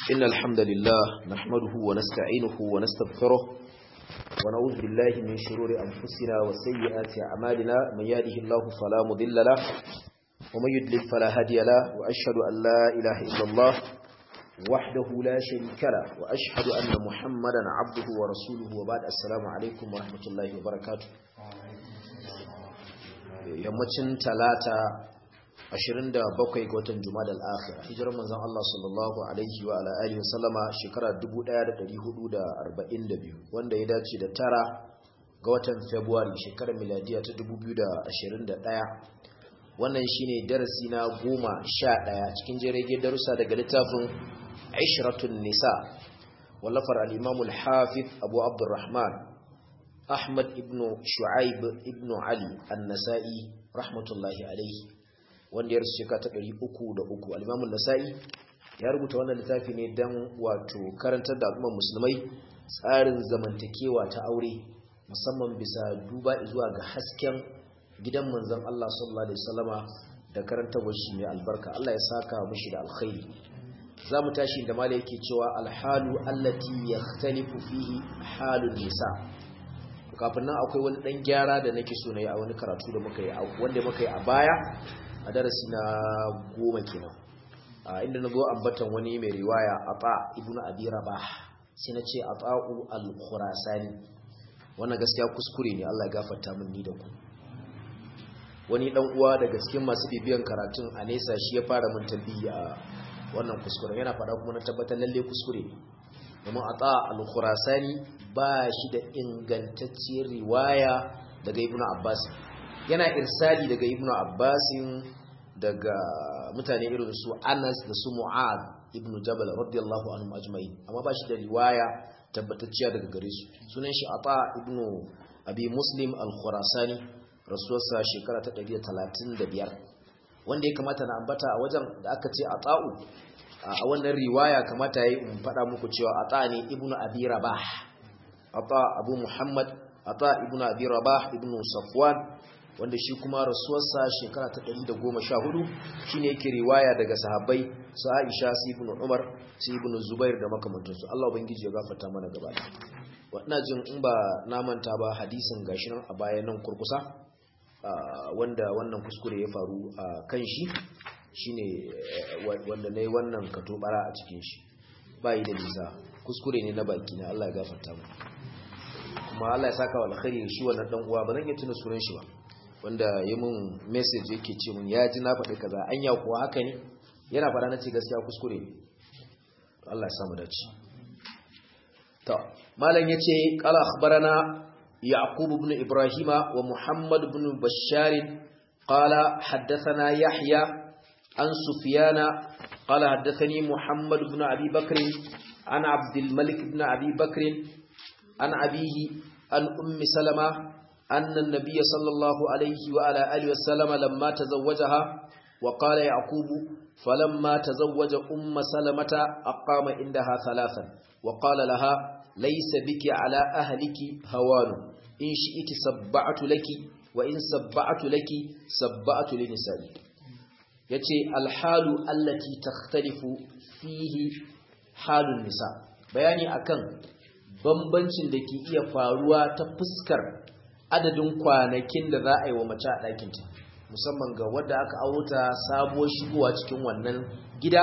إن الحمد لله نحمده ونستعينه ونستغفره ونعوذ بالله من شرور أنفسنا وسيئات أعمالنا من يهده الله فلا مضل له ومن يضلل فلا هادي له وأشهد أن لا إله إلا الله وحده لا شريك له وأشهد أن محمدا عبده ورسوله وبعد السلام عليكم ورحمة الله وبركاته yammacin talata 27 ga watan Jumada al-Akhir hijirar manzon Allah sallallahu alaihi wa ala alihi wasallama shekara 1442 wanda ya dace da tara ga watan February shekarar miladiya ta 2021 wannan shine darasi na 11 cikin jirage darussa daga littafin Ishratun Nisa wallafar al-Imam al-Hafiz Abu Abdurrahman Ahmad ibn Shu'aib ibn Ali An-Nasa'i rahmatullahi alaihi wanda ya rasu shekara ta ɗari uku da uku alimamun nasa'i ya rubuta wannan littafi ne don wato karantar da al'ummar musulmai tsarin zamantakewa ta aure musamman bisa duba zuwa ga hasken gidan manzon Allah sallallahu alaihi wasallama da karantarwar shi mai albarka Allah ya saka mushi da alkhairi za mu tashi da mala yake cewa alhalu allati yakhtalifu fihi halun nisa kafin nan akwai wani dan gyara da nake so na yi a wani karatu da muka yi wanda muka yi a baya a darasi na goma kenan inda na zo ambatan wani mai riwaya ata ibnu abi rabah sai na ce ata'u al-khurasani wannan gaskiya kuskure ne Allah ya gafarta min ni da ku wani dan uwa daga cikin masu bibiyan karatun a nesa shi ya fara min tambayi a wannan kuskure yana fada kuma na tabbatar lalle kuskure ne domin ata al-khurasani ba shi da ingantacciyar riwaya daga ibnu abbas yana irsali daga ibnu abbasin daga mutane irin su anas da su mu'ad ibnu jabal radiyallahu anhum ajma'in amma ba shi da riwaya tabbatacciya daga gare su sunan shi ata ibnu abi muslim al-khurasani rasuwarsa shekara ta 135 wanda ya kamata na ambata a wajen da aka ce ata'u a wannan riwaya kamata yayi in faɗa muku cewa ata ne ibnu abi rabah ata abu muhammad ata ibnu abi rabah ibnu safwan wanda shi kuma rasuwarsa shekara ta 114 shine yake riwaya daga sahabbai su Aisha su Ibn Umar su Ibn Zubair da makamantansu Allah ubangiji ya gafarta mana gaba ina jin in ba na manta ba hadisin gashi nan a bayan nan kurkusa wanda wannan kuskure ya faru a kan shi shine wanda nayi wannan katobara a cikin shi bai da nisa kuskure ne na baki na Allah ya gafarta mu kuma Allah ya saka wa alkhairi shi wannan dan uwa ba zan iya tuna sunan shi ba wanda ya mun message yake ce mun ya ji na faɗi kaza anya kuwa haka ne yana faɗa na ce gaskiya kuskure ne Allah ya samu dace to malam yace qala akhbarana yaqub ibn ibrahima wa muhammad ibn bashar qala haddathana yahya an sufyana qala haddathani muhammad ibn abi bakr an abd al-malik ibn abi bakr an abihi an ummi salama أن النبي صلى الله عليه وعلى آله وسلم لما تزوجها وقال يعقوب فلما تزوج أم سلمة أقام عندها ثلاثا وقال لها ليس بك على أهلك هوان إن شئت سبعت لك وإن سبعت لك سبعت لنسائي yace alhalu allati takhtalifu fihi halun nisa bayani akan bambancin da ke iya faruwa ta fuskar adadin kwanakin da za a yi wa mace a ɗakinta musamman ga wadda aka auta sabuwar shigowa cikin wannan gida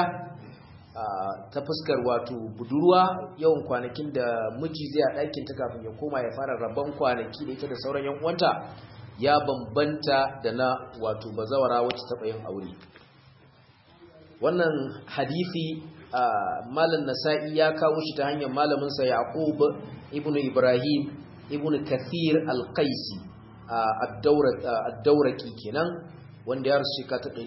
ta fuskar wato budurwa yawan kwanakin da miji zai a ɗakinta kafin ya koma ya fara rabon kwanaki da ita da sauran yan uwanta ya bambanta da na wato bazawara wacce taɓa yin aure wannan hadisi malam nasa'i ya kawo shi ta hanyar malaminsa yaqub ibnu ibrahim ibn kathir al-qaisi ad-dawraki kenan wanda ya rasu shekara ta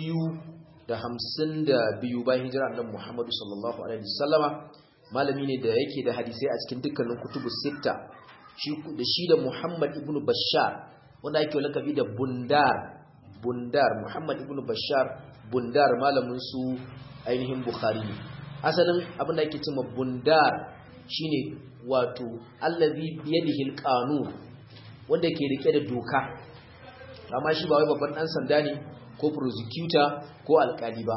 252 bayan hijira annabi Muhammad sallallahu alaihi wasallama malami ne da yake da hadisai a cikin dukkanin kutubu sita shi da shi da Muhammad ibn Bashar wanda yake lakabi da Bundar Bundar Muhammad ibn Bashar Bundar malamin su ainihin Bukhari asalin abin da yake cewa Bundar shine wato allazi biyadihi alqanun wanda ke rike da doka amma shi ba wai babban dan sanda ne ko prosecutor ko alkali ba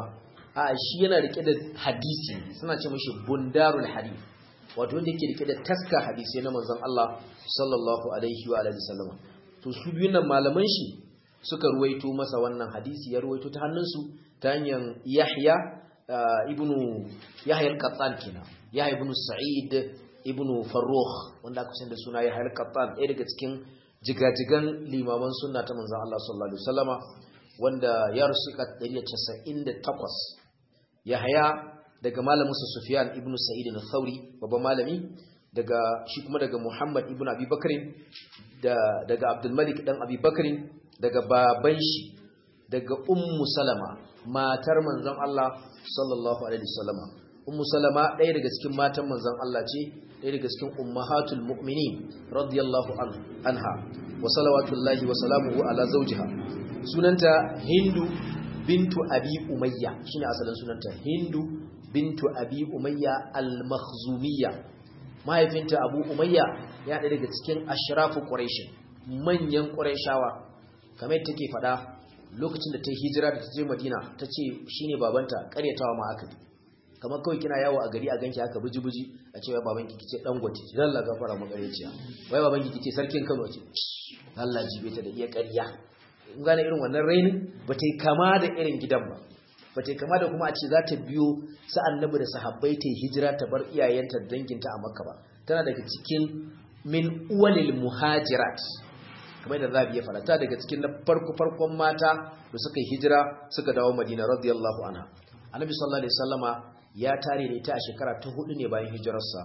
a shi yana rike da hadisi suna ce mashi bundarul hadith wato wanda yake rike da taska hadisi na manzon Allah sallallahu alaihi wa alihi wasallam to su biyun nan malaman shi suka ruwaito masa wannan hadisi ya ruwaito ta hannunsu ta hanyar Yahya ibnu Yahya al-Qattan kenan Yahya ibnu Sa'id ibnu Farrukh wanda aka san da suna Yahya al-Qattan ɗaya daga cikin jigajigan limaman sunna ta manzon Allah sallallahu alaihi wasallama wanda ya rusu ka 198 Yahya daga malamin sa Sufyan ibnu Sa'id al-Thawri babban malami daga shi kuma daga Muhammad ibnu Abi Bakr da daga Abdul Malik dan Abi Bakr daga baban shi daga Ummu Salama matar manzon Allah sallallahu alaihi wasallama Ummu Salama ɗaya daga cikin matan manzon Allah ce ɗaya daga cikin ummahatul mu'minin radiyallahu anha wa salawatullahi wa salamuhu ala zawjiha sunanta Hindu bintu Abi Umayya shine asalin sunanta Hindu bintu Abi Umayya al-Makhzumiyya mahaifinta Abu Umayya ya ɗaya daga cikin ashrafu Quraysh manyan Qurayshawa kamar yadda take faɗa lokacin da ta hijira da ta je Madina ta ce shine babanta ƙaryatawa ma aka kamar kawai kina yawo a gari a ganki haka buji-buji a cewa babanki kice dan gwati dan Allah gafara mu ƙaryaciya wai babanki kice sarkin Kano ce Allah jibe ta da iya ƙarya in gane irin wannan rainin ba ta kama da irin gidan ba ba ta kama da kuma a ce za ta biyo sa annabi da sahabbai ta hijira ta bar iyayenta da danginta a Makka ba tana daga cikin min uwalil muhajirat kamar da zabi ya farata daga cikin na farko farkon mata da suka yi hijira suka dawo Madina radiyallahu anha Annabi sallallahu alaihi wasallama ya tare ne ta a shekara ta hudu ne bayan hijirarsa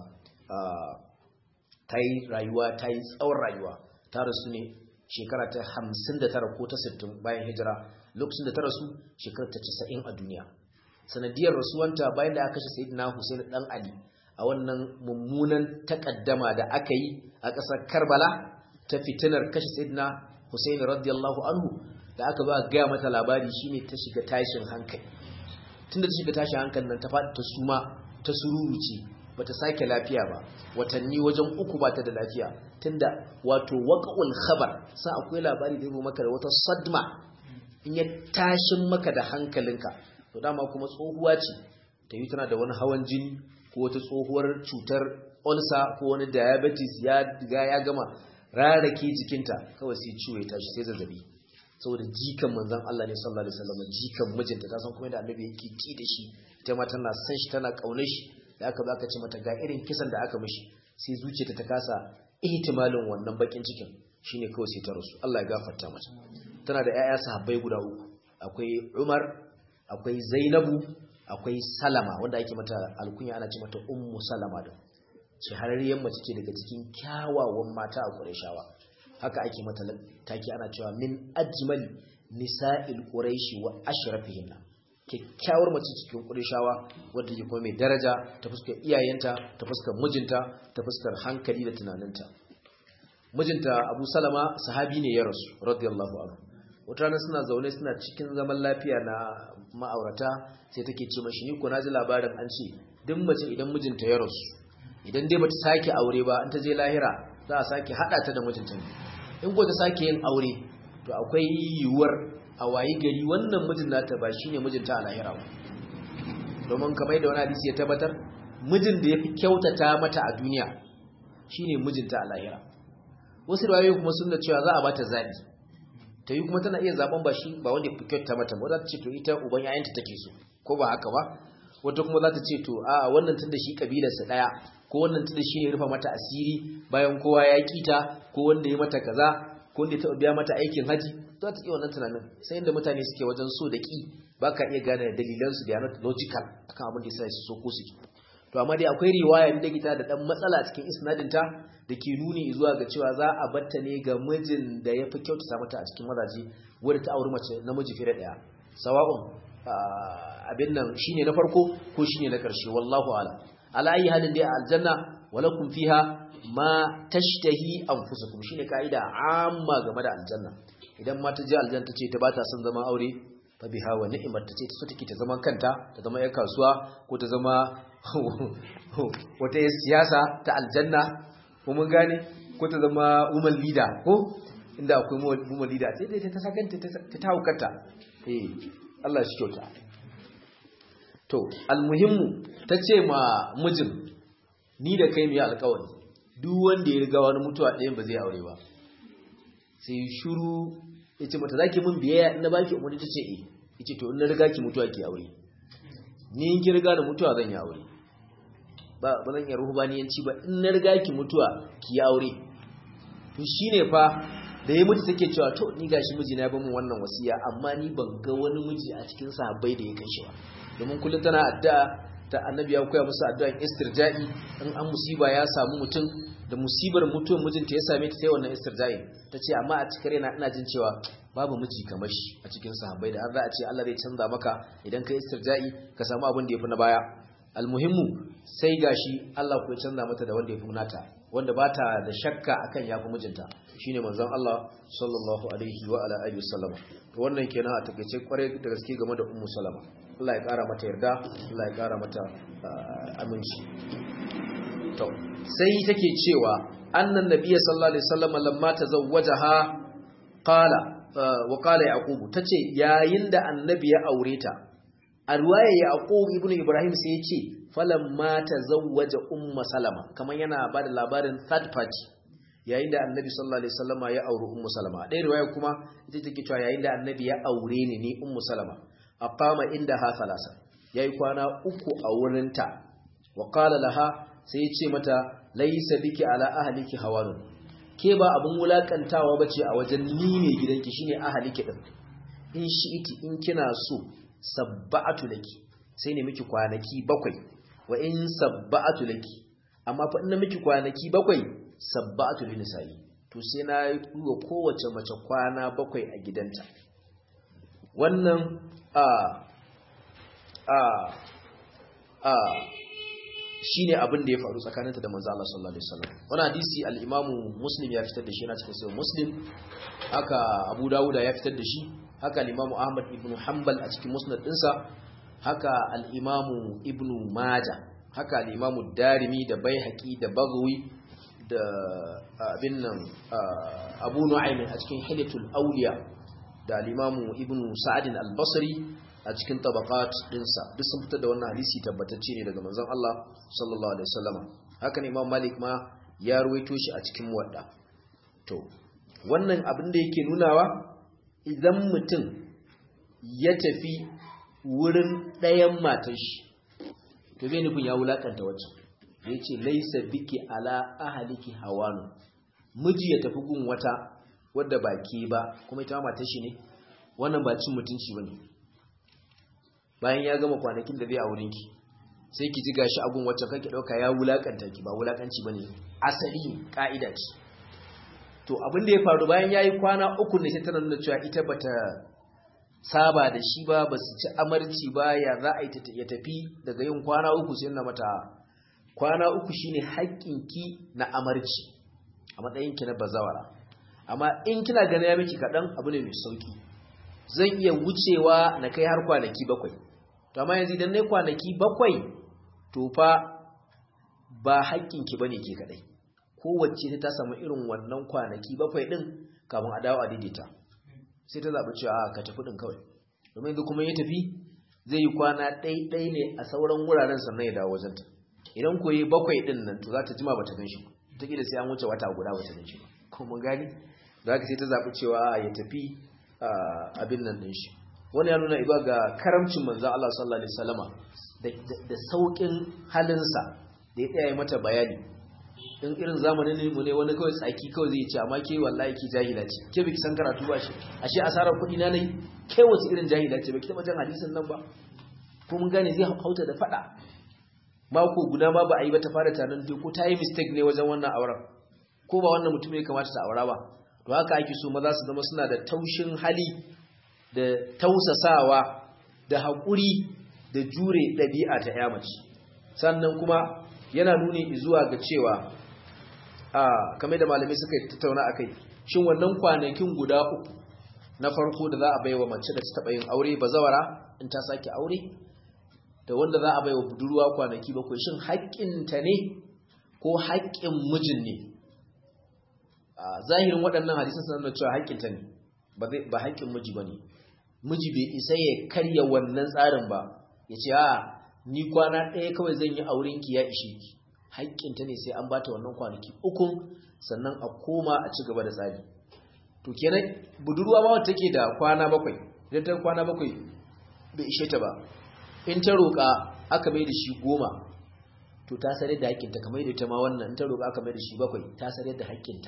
ta yi rayuwa ta yi tsawon rayuwa ta rasu ne shekara ta 59 ko ta 60 bayan hijira lokacin da ta rasu shekara ta 90 a duniya sanadiyar rasuwanta bayan da aka kashe sayyidina Hussein dan Ali a wannan mummunan takaddama da aka yi a ƙasar Karbala ta fitinar kashe sayyidina Hussein radiyallahu anhu da aka ba gaya mata labari shine ta shiga tashin hankali tunda ta shiga tashin hankalin nan ta faɗi ta suma ta sururuce bata sake lafiya ba watanni wajen uku bata da lafiya tunda wato waqa'ul khabar sa akwai labari da yabo maka da wata sadma in ya tashin maka da hankalinka to dama kuma tsohuwa ce ta yi tana da wani hawan jini ko wata tsohuwar cutar ulcer ko wani diabetes ya riga ya gama rarake jikinta kawai sai ciwo ya tashi sai zazzabi saboda jikan manzon Allah ne sallallahu alaihi wasallam jikan mijinta ta san kuma da annabi yake ki da shi ita ma tana san shi tana kaunar shi da aka baka ce mata ga irin kisan da aka mishi sai zuciyarta ta kasa ihtimalin wannan bakin cikin shine kawai sai ta rasu Allah ya gafarta mata tana da ƴaƴa sahabbai guda uku akwai Umar akwai Zainabu akwai Salama wanda ake mata alkunya ana ce mata Ummu Salama da shahararriyar mace ce daga cikin kyawawan mata a Qurayshawa haka ake mata take ana cewa min ajmal nisa'il quraishi wa ashrafihinna kyakkyawar mace cikin Qurayshawa wadda ke kuma mai daraja ta fuskar iyayenta ta fuskar mijinta ta fuskar hankali da tunaninta mijinta Abu Salama sahabi ne ya rasu radiyallahu anhu wata rana suna zaune suna cikin zaman lafiya na ma'aurata sai take ce mashi ni ko naji labarin an ce duk mace idan mijinta ya rasu idan dai bata sake aure ba in ta je lahira za a sake hada ta da mijinta ne in ko ta sake yin aure to akwai yiwuwar a wayi gari wannan mijin nata ba shine mijinta a lahira ba domin kamar da wani hadisi ya tabbatar mijin da yafi kyautata mata a duniya shine mijinta a lahira wasu rawayoyi kuma sun da cewa za a bata zabi ta yi kuma tana iya zaben ba shi ba wanda ya fi kyautata mata ba za ta ce to ita uban yayanta take so ko ba haka ba wata kuma za ta ce to a wannan tunda shi kabilarsa daya ko wannan tunda shi ne rufa mata asiri bayan kowa ya kita ko wanda ya mata kaza ko wanda ya taɓa biya mata aikin haji za ta iya wannan tunanin sai inda mutane suke wajen so da ki ba ka iya gane dalilansu da not logical akan abin da ya sa su so ko su ki to amma dai akwai riwaya da gita da dan matsala cikin isnadinta da ke nuni zuwa ga cewa za a batta ne ga mijin da ya fi kyautata mata a cikin mazaje wadda ta auri mace namiji fiye da ɗaya sawa'un abin nan shine na farko ko shine na ƙarshe wallahu ala ala ayi halin dai a aljanna walakum fiha ma tashtahi anfusukum shine kaida amma game da aljanna idan mata je aljanna tace ta bata son zama aure fa biha wa ni'mat tace ta so take ta zama kanta ta zama yar kasuwa ko ta zama wata siyasa ta aljanna ko mun gane ko ta zama woman leader ko inda akwai woman leader sai dai ta sakanta ta taukata eh Allah shi kyauta to almuhimmu ta ce ma mijin ni da kai mu yi alkawari duk wanda ya riga wani mutuwa ɗayan ba zai aure ba sai shuru ya ce mata za ki mun biyayya na baki umarni ta ce e ya ce to in na riga ki mutuwa ki aure ni in ki riga da mutuwa zan yi aure ba ba zan yi ruhubaniyanci ba in na riga ki mutuwa ki yi aure to shine fa da ya mutu take cewa to ni gashi mijina ya bamu wannan wasiya amma ni ban ga wani miji a cikin sahabbai da ya kai shi ba domin kullum tana addu'a ta annabi ya koya musu addu'an istirja'i in an musiba ya samu mutum da musibar mutuwar mijinta ya same ta sai wannan istirja'i tace amma a cikin raina ina jin cewa babu miji kamar shi a cikin sahabbai da har za a ce Allah zai canza maka idan kai istirja'i ka samu abin da yafi na baya almuhimmu sai gashi Allah ku ya canza mata da wanda yafi nata wanda ba ta da shakka akan yafi mijinta shine manzon Allah sallallahu alaihi wa ala alihi wasallam to wannan kenan a takeice kware da gaske game da ummu salama Allah ya kara mata yarda Allah ya kara mata aminci to sai take cewa annan nabiyyi sallallahu alaihi wasallam lamma tazawwajaha qala wa qala yaqub tace yayin da annabi ya aure ta a ruwaya yaqub ibn ibrahim sai ya ce falamma tazawwaja ummu salama kaman yana bada labarin third party yayin da annabi sallallahu alaihi wasallama ya auri ummu salama dai riwaya kuma ita take cewa yayin da annabi ya aure ni ni ummu salama aqama inda ha salasa yayi kwana uku a wurinta wa qala laha sai ya ce mata laysa biki ala ahliki hawanun ke ba abun wulakantawa bace a wajen ni ne gidanki shine ahliki din in shi'iti in kina so sabba'atu laki sai ne miki kwanaki bakwai wa in sabba'atu laki amma fa in miki kwanaki bakwai sabbatu lin nisa'i to sai na yi wa kowace mace kwana bakwai a gidanta wannan a a a shine abin da ya faru tsakaninta da manzo Allah sallallahu alaihi wasallam wannan hadisi al-Imam Muslim ya fitar da shi yana cikin sahih Muslim haka Abu Dawud ya fitar da shi haka al-Imam Ahmad ibn Hanbal a cikin Musnad dinsa haka al-Imam Ibn Majah haka al-Imam Darimi da Baihaqi da Baghawi da abin nan abu nu'aymin a cikin hilatul auliya da al-imamu ibnu sa'ad al-basri a cikin tabaqat dinsa duk sun fitar da wannan hadisi tabbatacce ne daga manzon Allah sallallahu alaihi wasallam haka ne imam malik ma ya ruwaito shi a cikin muwadda to wannan abin da yake nunawa idan mutum ya tafi wurin ɗayan matan shi to bai nufin ya wulakanta wacce ya ce laisa biki ala ahaliki hawanu miji ya tafi gun wata wadda ba ke ba kuma ita matar shi ne wannan ba cin mutunci ba ne bayan ya gama kwanakin da zai a wurinki sai ki ji gashi a gun wacce kake ɗauka ya wulakanta ki ba wulakanci ba ne asali ƙa'ida ce to abin da ya faru bayan ya yi kwana uku ne sai tana nuna cewa ita bata saba da shi ba ba su ci amarci ba ya za a yi ya tafi daga yin kwana uku sai na mata kwana uku shine haƙƙinki na amarci a matsayinki na bazawara amma in kina ganin ya miki kaɗan abu ne mai sauki zan iya wucewa na kai har kwanaki bakwai to amma yanzu idan na kwanaki bakwai to fa ba haƙƙinki bane ke kaɗai kowace ta samu irin wannan kwanaki bakwai ɗin kafin a dawo a daidaita sai ta zaɓi cewa ka tafi ɗin kawai domin yanzu kuma ya tafi zai yi kwana ɗai-ɗai ne a sauran wuraren sannan ya dawo wajenta idan koyi bakwai ɗin nan to za ta jima ba ta gan shi ta ƙila sai an wuce wata guda ba ta gan shi ba kuma gani da haka sai ta zaɓi cewa ya tafi abin nan ɗin shi wani ya nuna iba ga karamcin manzan Allah sallallahu alaihi wasallama da sauƙin halinsa da ya tsaya mata bayani in irin zamanin mu ne wani kawai tsaki kawai zai ce amma ke wallahi ki jahila ce ke biki san karatu ba shi ashe asarar kuɗi na nayi ke wace irin jahila ce baki taɓa jan hadisin nan ba ko mun gane zai hauta da faɗa mako guda ma ba a yi ba ta fara tanan ko ta yi mistake ne wajen wannan auren ko ba wannan mutum ya kamata ta aura ba to haka ake so maza su zama suna da taushin hali da tausasawa da haƙuri da jure ɗabi'a ta ya mace sannan kuma yana nuni zuwa ga cewa a kamar da malamai suka tattauna akai shin wannan kwanakin guda uku na farko da za a baiwa mace da ta taɓa yin aure bazawara in ta sake aure da wanda za a baiwa budurwa kwanaki bakwai shin haƙƙinta ne ko haƙƙin mijin ne a zahirin waɗannan hadisan suna nuna cewa haƙƙinta ne ba haƙƙin miji ba ne miji bai isa ya karya wannan tsarin ba ya ce a ni kwana ɗaya kawai zan yi auren ki ya ishe ki haƙƙinta ne sai an bata wannan kwanaki ukun sannan a koma a ci gaba da tsari to kenan budurwa ma wata take da kwana bakwai idan ta kwana bakwai bai ishe ta ba in ta roƙa aka mai da shi goma to ta sare da haƙƙinta kamar da ta ma wannan in ta roƙa aka mai da shi bakwai ta sare da haƙƙinta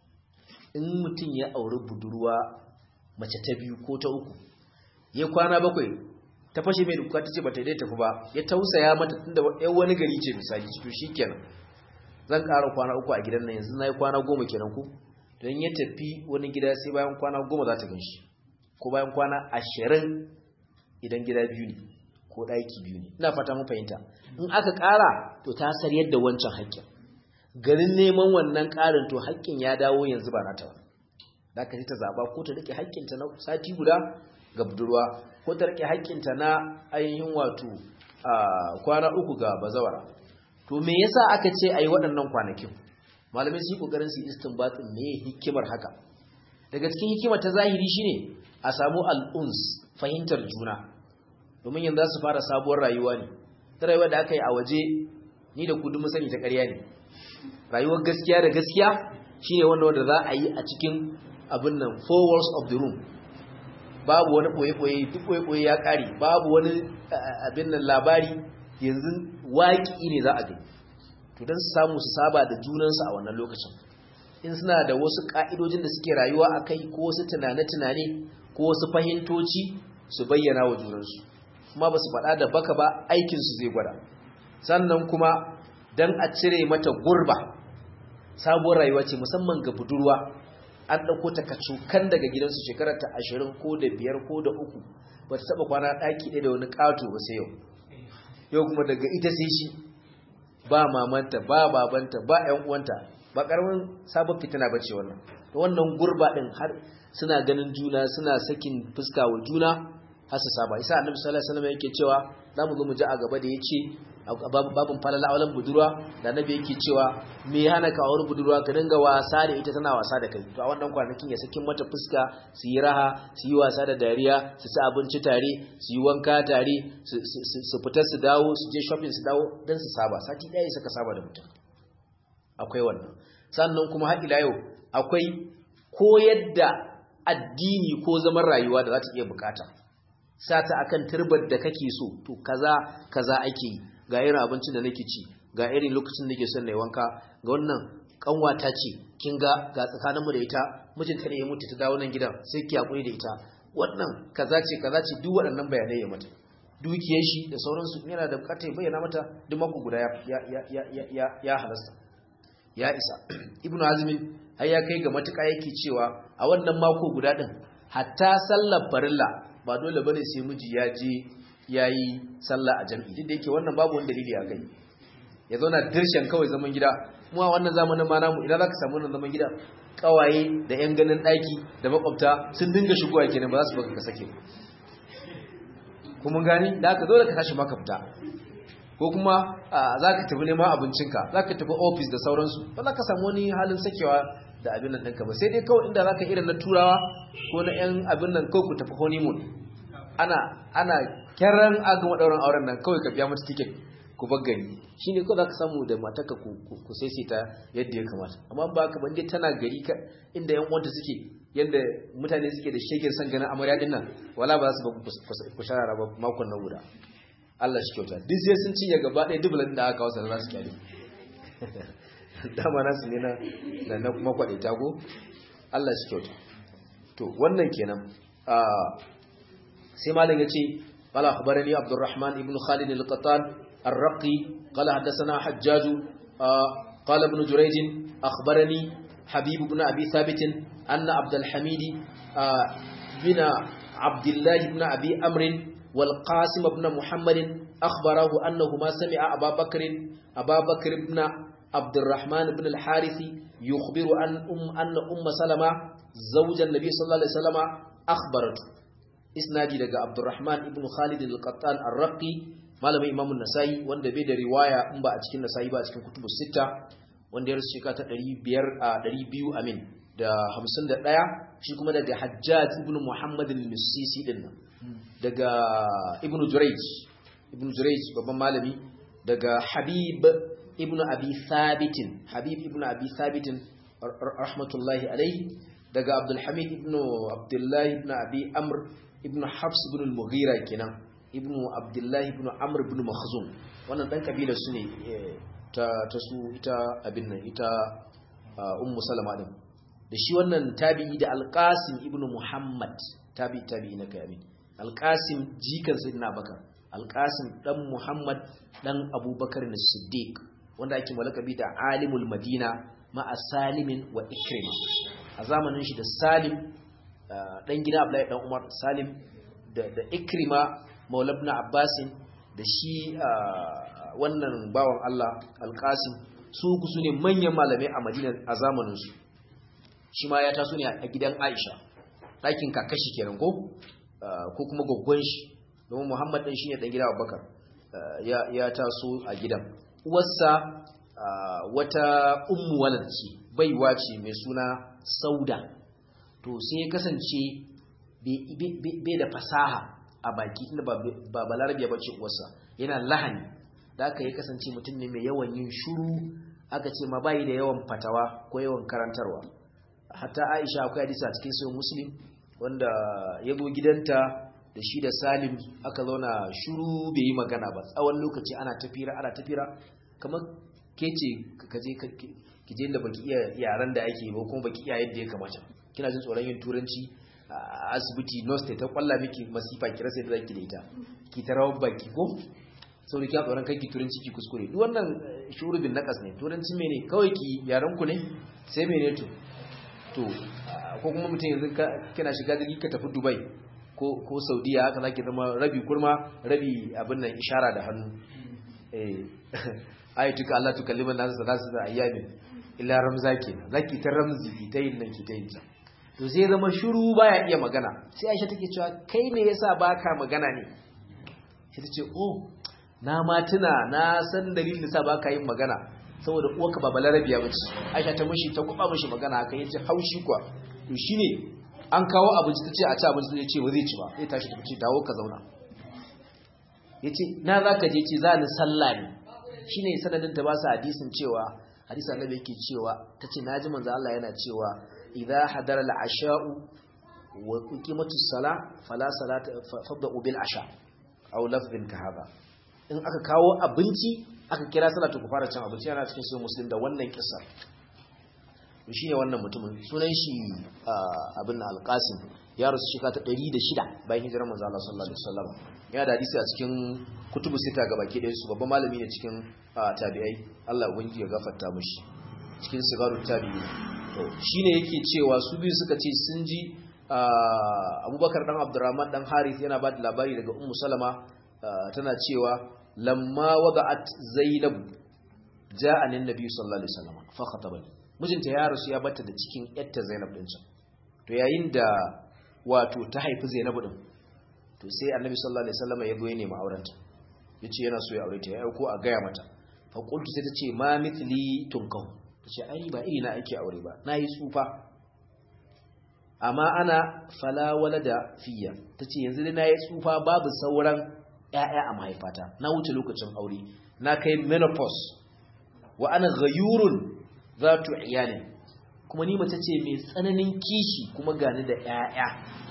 in mutum ya auri budurwa mace ta biyu ko ta uku ya kwana bakwai ta fashe mai duka ta ce ba ta dai tafi ba ya tausaya mata tunda yan wani gari ce misali to shikenan zan ƙara kwana uku a gidan nan yanzu na yi kwana goma kenan ku don ya tafi wani gida sai bayan kwana goma za ta gan shi ko bayan kwana ashirin idan gida biyu ne ko ɗaki biyu ne ina fata mun fahimta in aka ƙara to ta sar yadda wancan haƙƙin garin neman wannan ƙarin to haƙƙin ya dawo yanzu ba nata ba da ka ta zaɓa ko ta rike haƙƙinta na sati guda ga budurwa ko ta rike haƙƙinta na ainihin wato kwana uku ga bazawara to me yasa aka ce ayi waɗannan kwanakin malamai su yi ƙoƙarin su istinbatin me hikimar haka daga cikin hikimar ta zahiri shine a samu al'uns fahimtar juna domin yanzu su fara sabuwar rayuwa ne ta rayuwa da aka yi a waje ni da kudu sani ta ƙarya ne rayuwar gaskiya da gaskiya shine wanda wanda za a yi a cikin abin nan four walls of the room babu wani ɓoye-ɓoye duk ɓoye-ɓoye ya ƙare babu wani abin nan labari yanzu waƙi ne za a gani to don su samu su saba da junansu a wannan lokacin in suna da wasu ƙa'idojin da suke rayuwa a kai ko wasu tunane-tunane ko wasu fahimtoci su bayyana wa junansu kuma ba su faɗa da baka ba aikinsu zai gwada sannan kuma don a cire mata gurba sabuwar rayuwa ce musamman ga budurwa an ɗauko ta kacukan daga gidansu shekarar ta ashirin ko da biyar ko da uku ba ta taɓa kwana ɗaki ɗaya da wani ƙato ba sai yau yau kuma daga ita sai shi ba mamanta ba babanta ba ƴan uwanta ba ƙaramin sabon fitina ba ce wannan da wannan gurba ɗin har suna ganin juna suna sakin fuska wa juna har su saba isa annabi sallallahu alaihi wasallam yake cewa zamu zo mu ji a gaba da yace babin falala aulan budurwa da annabi yake cewa me hana ka aure budurwa ka dinga wasa da ita tana wasa da kai to a wannan kwanakin ya sakin mata fuska su yi raha su yi wasa da dariya su ci abinci tare su yi wanka tare su fita su dawo su je shopping su dawo dan su saba sati ɗaya suka saba da mutum akwai wannan sannan kuma har ila yau akwai koyar da addini ko zaman rayuwa da za ta iya bukata sata akan turbar da kake so to kaza kaza ake yi ga irin abincin da nake ci ga irin lokacin da nake son na wanka ga wannan kanwata ce kin ga ga tsakanin mu da ita mijinta ne ya mutu ta dawo nan gidan sai ki hakuri da ita wannan kaza ce kaza ce duk waɗannan bayanai ya mata dukiyar shi da sauransu yana da bukatar ya bayyana mata duk mako guda ya ya ya ya ya halasta ya isa ibnu azmin har ya kai ga matuƙa yake cewa a wannan mako guda din hatta sallar farilla ba dole bane sai miji ya je yayi sallah a jami'i duk da yake wannan babu wani dalili a kai ya zauna dirshen kawai zaman gida mu a wannan zamanin ma namu idan zaka samu wannan zaman gida kawaye da yan ganin daki da makwabta sun dinga shigowa kenan ba za su baka ka sake kuma gani da haka dole ka tashi maka fita ko kuma zaka tafi neman abincinka zaka tafi office da sauransu ba za ka samu wani halin sakewa da abin nan ɗinka ba sai dai kawai inda zaka irin na turawa ko na yan abin nan kawai ku tafi honeymoon ana ana kiran agama ɗauran auren nan kawai ka biya mata ticket ku bar gari shine kawai zaka samu da matarka ku ku saisaita yadda ya kamata amma ba ka bande tana gari ka inda yan uwanta suke yanda mutane suke da shegen san ganin amarya din nan wala ba za su ba ku sharara ba makon na guda Allah shi kyauta duk sai sun cinye gaba ɗaya dubulan da aka kawo za su kyale dama nasu ne na na kuma kwaɗe tago Allah shi kyauta to wannan kenan sai malam ya ce قال أخبرني عبد الرحمن بن خالد القطان الرقي قال حدثنا حجاج قال ابن جريج أخبرني حبيب بن أبي ثابت أن عبد الحميد بن عبد الله بن أبي أمر والقاسم بن محمد أخبره أنهما سمع أبا بكر أبا بكر بن عبد الرحمن بن الحارث يخبر أن أم أن أم سلمة زوج النبي صلى الله عليه وسلم أخبرته isnadi daga Abdurrahman ibn Khalid al-Qattan ar-Raqi malamin Imam an-Nasa'i wanda bai da riwaya in ba a cikin Nasa'i ba a cikin kutubus sita wanda ya rasu shekara ta 500 a 200 amin da 51 shi kuma daga Hajjaj ibn Muhammad al-Misisi din nan daga Ibn Jurayj ibn Jurayj babban malami daga Habib ibn Abi Thabit Habib ibn Abi Thabit rahmatullahi alayhi daga Abdul Hamid ibn Abdullah ibn Abi Amr ibn Hafs ibn al-Mughira kenan ibn Abdullah ibn Amr ibn Makhzum wannan dan kabila su ne ta ta su ita abin nan ita Ummu Salama din da shi wannan tabi'i da Al-Qasim ibn Muhammad tabi'i tabi'i na kai amin Al-Qasim jikan Sayyidina Bakar Al-Qasim dan Muhammad dan Abubakar as-Siddiq wanda ake malakabi da Alimul Madina ma'a Salimin wa Ikrima a zamanin shi da Salim dan gida Abdullahi dan Umar Salim da da Ikrima Maula ibn Abbas da shi wannan bawan Allah Al-Qasim su ku ne manyan malamai a Madina a zamanin su shi ma ya taso ne a gidan Aisha ɗakin kakashi kenan ko ko kuma goggon shi domin Muhammad ɗin shine ɗan gida Abubakar ya taso a gidan uwarsa wata ummu walad ce baiwa ce mai suna Sauda to sai ya kasance bai da fasaha a baki inda ba balarabiya ba ce uwarsa yana lahani da aka yi kasance mutum ne mai yawan yin shuru aka ce ma bayi da yawan fatawa ko yawan karantarwa hatta Aisha akwai hadisi a cikin sahih Muslim wanda ya zo gidanta da shi da Salim aka zauna shuru bai yi magana ba tsawon lokaci ana tafira ana tafira kamar kece kaje ki je inda baki iya yaran da ake ba kuma baki iya yadda ya kamata kina jin tsoron yin turanci a asibiti nurse ta kwalla miki masifa ki rasa yadda zaki da ita ki ta rawar baki ko saboda kina tsoron kai ki turanci ki kuskure duk wannan shurubin nakas ne turanci mene kawai ki yaran ku ne sai mene to to ko kuma mutum yanzu kina shiga jirgi ka tafi dubai ko saudiya haka zaki zama rabi kurma rabi abin nan ishara da hannu eh ayatuka Allah tukalliman nasu salasu da ayyamin illa ramza kenan zaki ta ramzi ki ta yin nan ki ta yin ta to sai zama shiru baya iya magana sai Aisha take cewa kai ne yasa baka magana ne sai tace oh na ma tuna na san dalilin yasa baka yin magana saboda uwarka ba balarabiya bace Aisha ta mishi ta kuba mishi magana haka yace haushi kwa to shine an kawo abinci tace a ci abinci tace ce ba zai ci ba sai tashi ta ce dawo ka zauna yace na zaka je ce za ni sallah ne shine sanadin ta ba su hadisin cewa hadisi annabi yake cewa tace naji manzo Allah yana cewa idza hadara al-asha'u wa uqimatu as-salah fala salata fabda'u bil asha aw lafdhin ka hada in aka kawo abinci aka kira salatu ku fara cin abinci yana cikin sahih muslim da wannan kissa to shine wannan mutumin sunan shi abin al-qasim ya rasu shika ta 106 bayan hijirar manzo Allah sallallahu alaihi wasallam ya da hadisi a cikin kutubu sita ga baki ɗayan su babban malami ne cikin tabi'ai Allah ubangiji ya gafarta mishi cikin sigaru tabi'i to shine yake cewa su biyu suka ce sun ji Abubakar dan Abdurrahman dan Harith yana ba da labari daga Ummu Salama tana cewa lamma wada'at Zainab ja'a nin Nabi sallallahu alaihi wasallam fa khatabani mijinta ya rasu ya bata da cikin yatta Zainab din to yayin da wato ta haifi Zainab din to sai Annabi sallallahu alaihi wasallam ya zo ya nemi aurenta yace yana so ya aure ta ya ko a gaya mata fa qultu sai tace ma mithli tunkahu tace ai ba iri na ake aure ba nayi tsufa amma ana fala walada fiya tace yanzu dai nayi tsufa babu sauran ƴaƴa a mahaifata na wuce lokacin aure na kai menopause wa ana ghayurun zatu iyalin kuma ni mace ce mai tsananin kishi kuma gani da ƴaƴa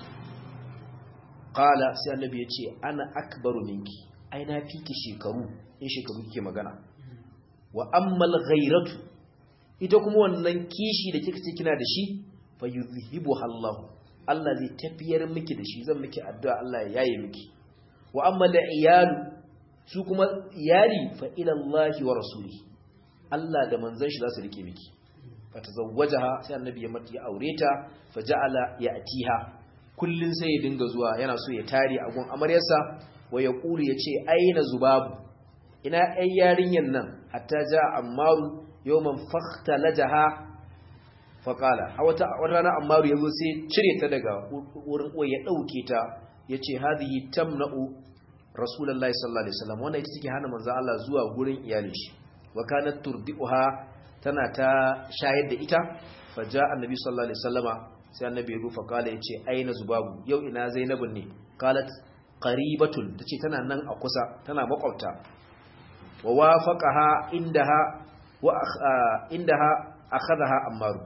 qala sai annabi ya ce ana akbaru minki ai na fiki shekaru in shekaru kike magana wa ammal ghairatu ita kuma wannan kishi da kika ce kina da shi fa yuzhibu Allah Allah zai tafiyar miki da shi zan miki addu'a Allah ya yaye miki wa ammal iyalu su kuma iyali fa ila Allah wa rasuli Allah da manzon shi za su rike miki fa tazawwajaha sai annabi ya mata ya aure ta fa ja'ala ya'tiha kullun sai ya dinga zuwa yana so ya tare a gun amaryarsa wa ya kuri ya ce aina zubabu ina ai yarinyan nan hatta ja ammaru yawman fakhtalajaha faqala a wata rana ammaru yazo sai cire ta daga wurin uwa ya dauke ta yace hadhihi tamna'u rasulullahi sallallahu alaihi wasallam wannan ita take hana manzo Allah zuwa gurin iyalin shi wa kanat turdi'uha tana ta shayar da ita faja annabi sallallahu alaihi wasallama sai annabi ya rufa kala yace aina zubabu yau ina zainabun ne qalat qaribatun tace tana nan a kusa tana makwabta wa wafaqaha indaha wa indaha akhadha ammaru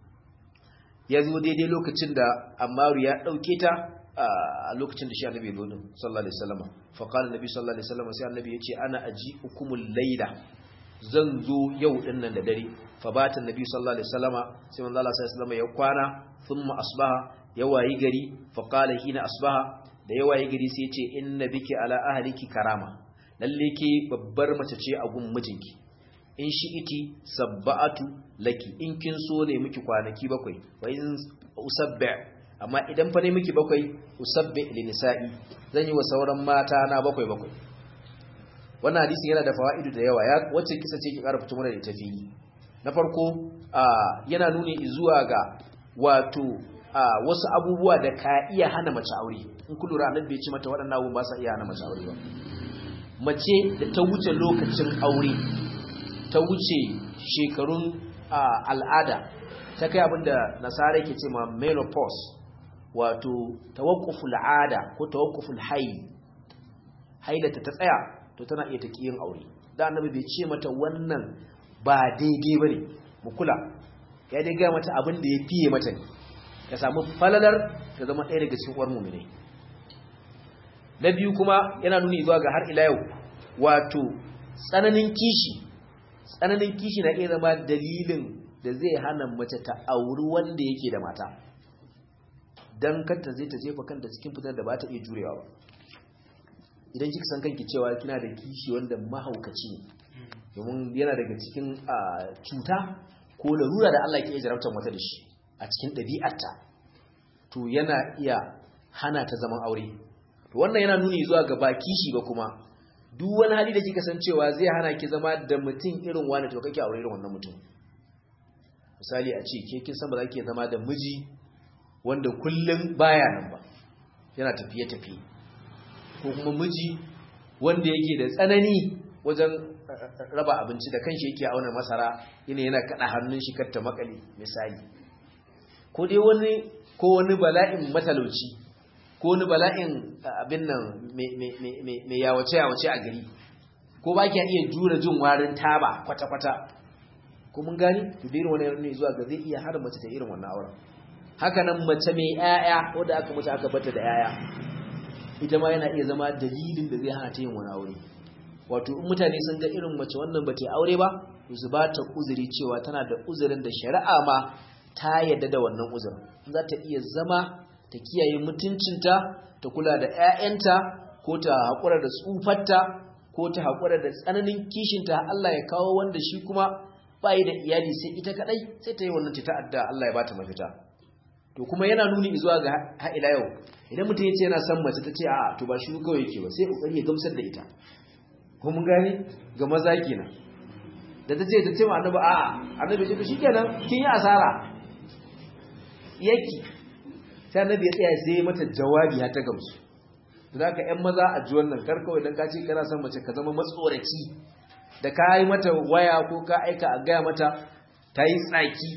yazo daidai lokacin da ammaru ya dauke ta a lokacin da shi annabi zo din sallallahu alaihi wasallam fa qala annabi sallallahu alaihi wasallam sai annabi yace ana aji hukumul layla zan zo yau din nan da dare fa bata annabi sallallahu alaihi wasallam sai manzo Allah sallallahu alaihi wasallam ya kwana thumma asbaha ya wayi gari fa qala hina asbaha da ya wayi gari sai yace inna biki ala ahliki karama lalle ke babbar mace ce a gun mijinki in shi iti sabba'atu laki in kin so ne miki kwanaki bakwai wa in usabba amma idan fa ne miki bakwai usabbi li nisa'i zan yi wa sauran mata na bakwai bakwai wannan hadisi yana da fawaidu da yawa ya wacce kisa ce ki ƙara fito mana da ita fili na farko yana nuni zuwa ga wato wasu abubuwa da ka iya hana mace aure in ku lura annabi ya ce mata waɗannan abubuwa ba sa iya hana mace aure ba mace da ta wuce lokacin aure ta wuce shekarun al'ada ta kai abinda nasara ke ce ma menopause wato tawakkuful ada ko tawakkuful hayy hailata ta tsaya to tana iya ta kiyin aure da annabi bai ce mata wannan ba daidai bane mu kula ya dai ga mata abin da ya fiye mata ne ka samu falalar ka zama ɗaya daga cikin uwar mu'mini na biyu kuma yana nuni zuwa ga har ila yau wato tsananin kishi tsananin kishi na iya zama dalilin da zai hana mace ta auri wanda yake da mata don kanta zai ta jefa kanta cikin fitar da ba ta iya jurewa ba idan kika san kanki cewa kina da kishi wanda mahaukaci ne domin yana daga cikin cuta ko larura da Allah ke iya jarabtar mata da shi a cikin ɗabi'arta to yana iya hana ta zaman aure to wannan yana nuni zuwa ga ba kishi ba kuma duk wani hali da kika san cewa zai hana ki zama da mutum irin wani to kake aure irin wannan mutum misali a ce ke kin san ba za ki zama da miji wanda kullum baya nan ba yana tafiye tafiye ko kuma miji wanda yake da tsanani wajen raba abinci da kanshi yake auna masara yana yana kada hannun shi kar ta makale misali ko dai wani ko wani bala'in matalauci ko wani bala'in abin nan mai yawace-yawace a gari ko ba ki iya jura jin warin taba kwata-kwata ko mun gani to da irin wani ne zuwa ga zai iya har mace ta irin wannan auren haka nan mace mai 'ya'ya wadda aka mace aka bata da 'ya'ya ita ma yana iya zama dalilin da zai hana ta yin wani aure wato in mutane sun ga irin mace wannan ba ta aure ba su ba ta uzuri cewa tana da uzurin da shari'a ma ta yadda da wannan uzurin za ta iya zama ta kiyaye mutuncinta ta kula da 'ya'yanta ko ta haƙura da tsufarta ko ta haƙura da tsananin kishinta Allah ya kawo wanda shi kuma bayi da iyali sai ita kadai sai ta yi wannan ta ta'adda Allah ya bata mafita to kuma yana nuni zuwa ga ha'ila yau idan mutum ya ce yana son mace ta ce a to ba shi kawai yake ba sai kokari ya gamsar da ita ko mun gane ga maza kenan da ta ce ta ce ma annabi a annabi ya ce shikenan kin yi asara yaki sai annabi ya tsaya sai mata jawabi har ta gamsu da ka ƴan maza a ji wannan kar kawai dan ka ce kana son mace ka zama matsoraci da ka yi mata waya ko ka aika a gaya mata ta yi tsaki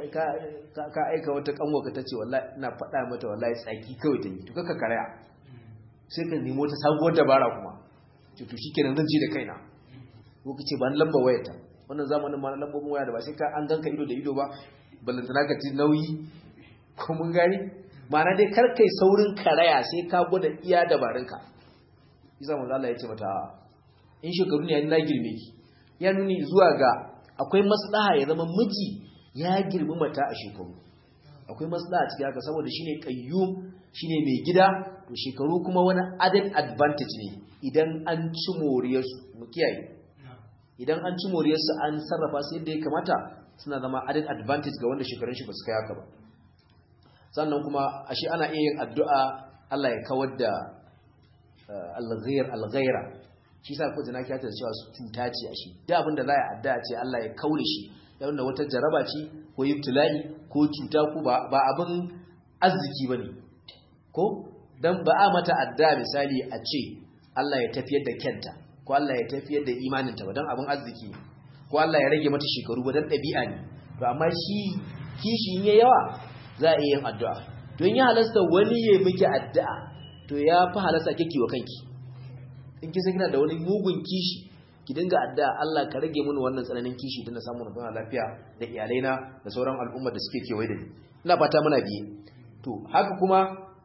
ka aika wata kanwa ka ta ce wallahi ina faɗa mata wallahi tsaki kawai ta yi to kaka karaya sai ka nemo ta sabuwar dabara kuma to to shikenan zan ci da kaina ko kace ba lamba wayarta wannan zamanin ma lambobin waya da ba sai ka an ganka ido da ido ba ballantana ka ci nauyi ko mun gani ma'ana dai kar kai saurin karaya sai ka gwada iya dabarunka isa manzo Allah ya ce mata in shekaru ne na girme ki ya nuni zuwa ga akwai maslaha ya zama miji ya girmi mata a shekaru akwai maslaha cikin haka saboda shine qayyum shine mai gida to shekaru kuma wani added advantage ne idan an ci moriyarsu mu kiyaye idan an ci moriyarsu an sarrafa su yadda ya kamata suna zama added advantage ga wanda shekarun shi ba su kai haka ba sannan kuma ashe ana iya yin addu'a Allah ya kawar da al-ghayr al-ghayra shi sa ko jina kiyata cewa su cuta ce ashe da abin da za a addu'a ce Allah ya kaure shi yayin wata jaraba ce ko ibtila'i ko cuta ko ba ba abin arziki bane ko dan ba a mata addu'a misali a ce Allah ya tafiyar da kenta ko Allah ya tafiyar da imaninta ba dan abin arziki ko Allah ya rage mata shekaru ba dan dabi'a ne to amma shi kishi in yayi yawa za a yi yin addu'a don ya halasta wani ya miki addu'a to ya fi halasta kike wa kanki in kin san kina da wani mugun kishi ki dinga addu'a Allah ka rage mini wannan tsananin kishi don na samu na zauna lafiya da iyalaina da sauran al'umma da suke kewaye da ni ina fata muna biye to haka kuma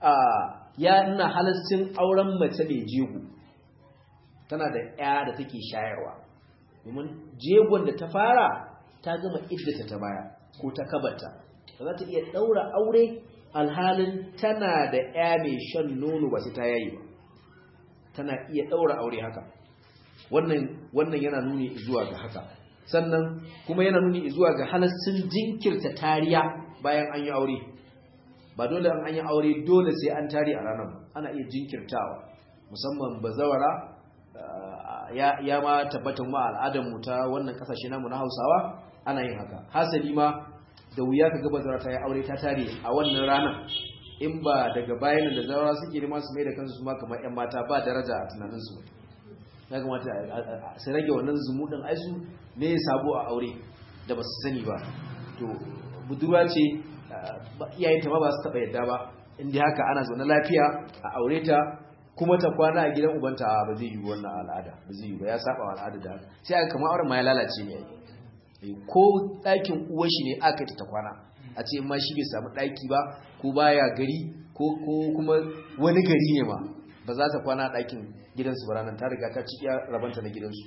ya ina halascin auren mace mai jego tana da ya da take shayarwa domin jegon da ta fara ta gama iddata ta baya ko ta kabarta ba za ta iya daura aure alhalin tana da ya mai shan nono ba sai ta yayi ba tana iya daura aure haka wannan wannan yana nuni zuwa ga haka sannan kuma yana nuni zuwa ga halascin jinkirta tariya bayan an yi aure ba dole an an yi aure dole sai an tare a ranar ana iya jinkirtawa musamman bazawara ya, ya ma tabbatar ma al'adarmu ta wannan kasashe namu na hausawa ana yin haka hasali ma da wuya ka gaba zawara ta yi aure ta tare a wannan ranar in ba daga bayan da zawara suke nema su mai da kansu su ma kamar 'yan mata ba daraja a tunaninsu ya kamata su rage wannan zumuɗin aisu ne ya sabo a aure da ba su sani ba to budurwa ce iyayenta ma ba su taɓa yadda ba inda haka ana zaune lafiya a aure ta kuma ta kwana a gidan ubanta ba zai yi wannan al'ada ba zai yi ba ya saba al'ada da haka sai aka kama auren ma ya lalace ne ko ɗakin uwar shi ne aka ta kwana a ce ma shi bai samu ɗaki ba ko baya gari ko kuma wani gari ne ma ba za ta kwana a ɗakin gidansu ba ranar ta riga ta ci iya rabanta na gidansu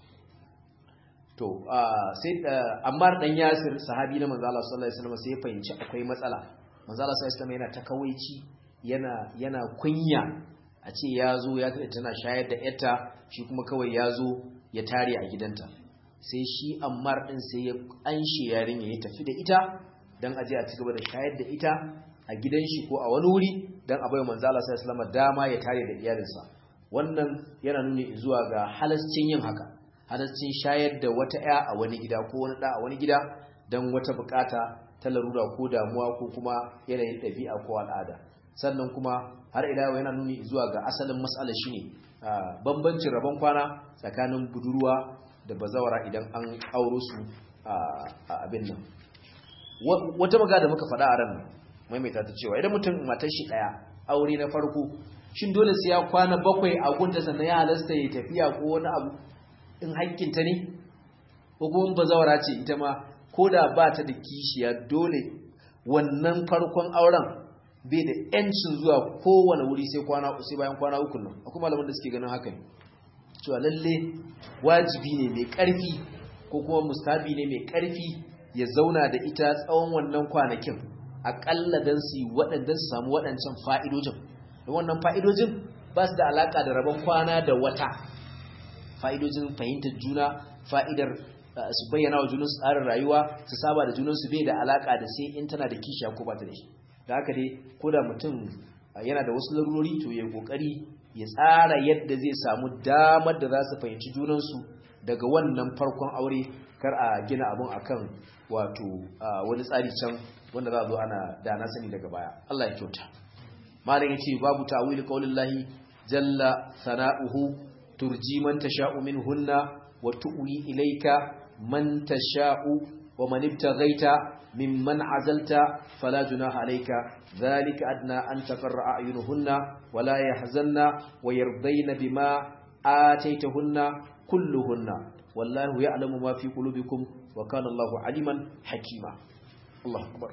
to sai ammar dan yasir sahabi na manzo Allah sallallahu alaihi wasallam sai ya fahimci akwai matsala manzo Allah sallallahu alaihi wasallam yana takawaici yana yana kunya a ce ya zo ya tada tana shayar da yarta shi kuma kawai ya zo ya tare a gidanta sai shi ammar din sai ya anshe yarinya ya tafi da ita dan aje a ci gaba da shayar da ita a gidan shi ko a wani wuri dan a bai manzo Allah sallallahu alaihi wasallam dama ya tare da iyalinsa wannan yana nuni zuwa ga halascin yin haka halascin shayar da wata ya a wani gida ko wani da a wani gida don wata bukata ta larura ko damuwa ko kuma yanayin ɗabi'a ko al'ada sannan kuma har ila yana nuni zuwa ga asalin matsalar shine bambancin rabon kwana tsakanin budurwa da bazawara idan an auro su a abin nan wata magana da muka faɗa a ran maimaita ta cewa idan mutum matar shi ɗaya aure na farko shin dole sai ya kwana bakwai a gunta sannan ya halasta ya tafiya ko wani abu in hakkinta ne ko kuma bazawara ce ita ma ko da ba ta da kishiya dole wannan farkon auren bai da yancin zuwa kowane wuri sai kwana sai bayan kwana uku nan akwai malaman da suke ganin haka ne cewa lalle wajibi ne mai karfi ko kuma mustabi ne mai karfi ya zauna da ita tsawon wannan kwanakin akalla dan su waɗanda su samu waɗancan fa'idojin da wannan fa'idojin ba su da alaka da rabon kwana da wata fa'idojin fahimtar juna fa'idar su bayyana wa junansu tsarin rayuwa su saba da junansu bai da alaka da sai in tana da kishiya ko ba ta da shi da haka dai ko da mutum yana da wasu larurori to ya kokari ya tsara yadda zai samu damar da za su fahimci junansu daga wannan farkon aure kar a gina abun akan wato wani tsari can wanda za a zo ana da na sani daga baya Allah ya kyauta malam yace babu ta'wil qaulillahi jalla sana'uhu turji man tasha'u minhunna wa tu'wi ilayka man tasha'u wa man ibtaghaita mimman azalta fala junaha alayka dhalika adna an taqarra a'yunuhunna wa la yahzanna wa yardayna bima ataytahunna kulluhunna wallahu ya'lamu ma fi qulubikum wa kana Allahu aliman hakima Allahu akbar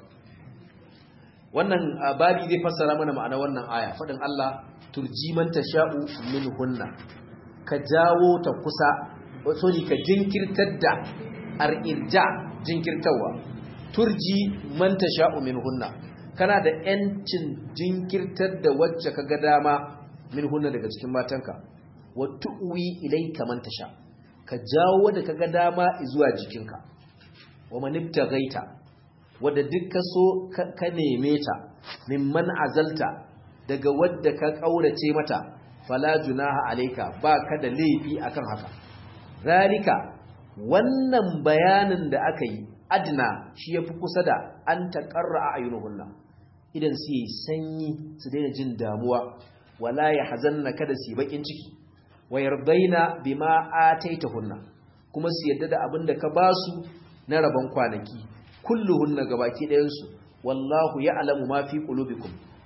wannan babi zai fassara mana ma'ana wannan aya fadin Allah turji man tasha'u minhunna ka jawo ta kusa sorry ka jinkirtar da ar'irja jinkirtawa turji man tasha'u minhunna kana da yancin jinkirtar da wacce kaga dama minhunna daga cikin matanka wa tu'wi ilayka man tasha ka jawo da kaga dama zuwa jikinka wa manibtaghaita wadda duk ka so ka neme ta mimman azalta daga wadda ka kaurace mata fala junaha alayka ba ka da laifi akan haka zalika wannan bayanin da aka yi adna shi yafi kusa da an taqarra ayunuhunna idan su yi sanyi su daina jin damuwa wala yahzanna kada su yi bakin ciki wa yardaina bima ataitahunna kuma su yadda da abin da ka basu na rabon kwanaki kulluhunna gabaki ɗayan su wallahu ya'lamu ma fi qulubikum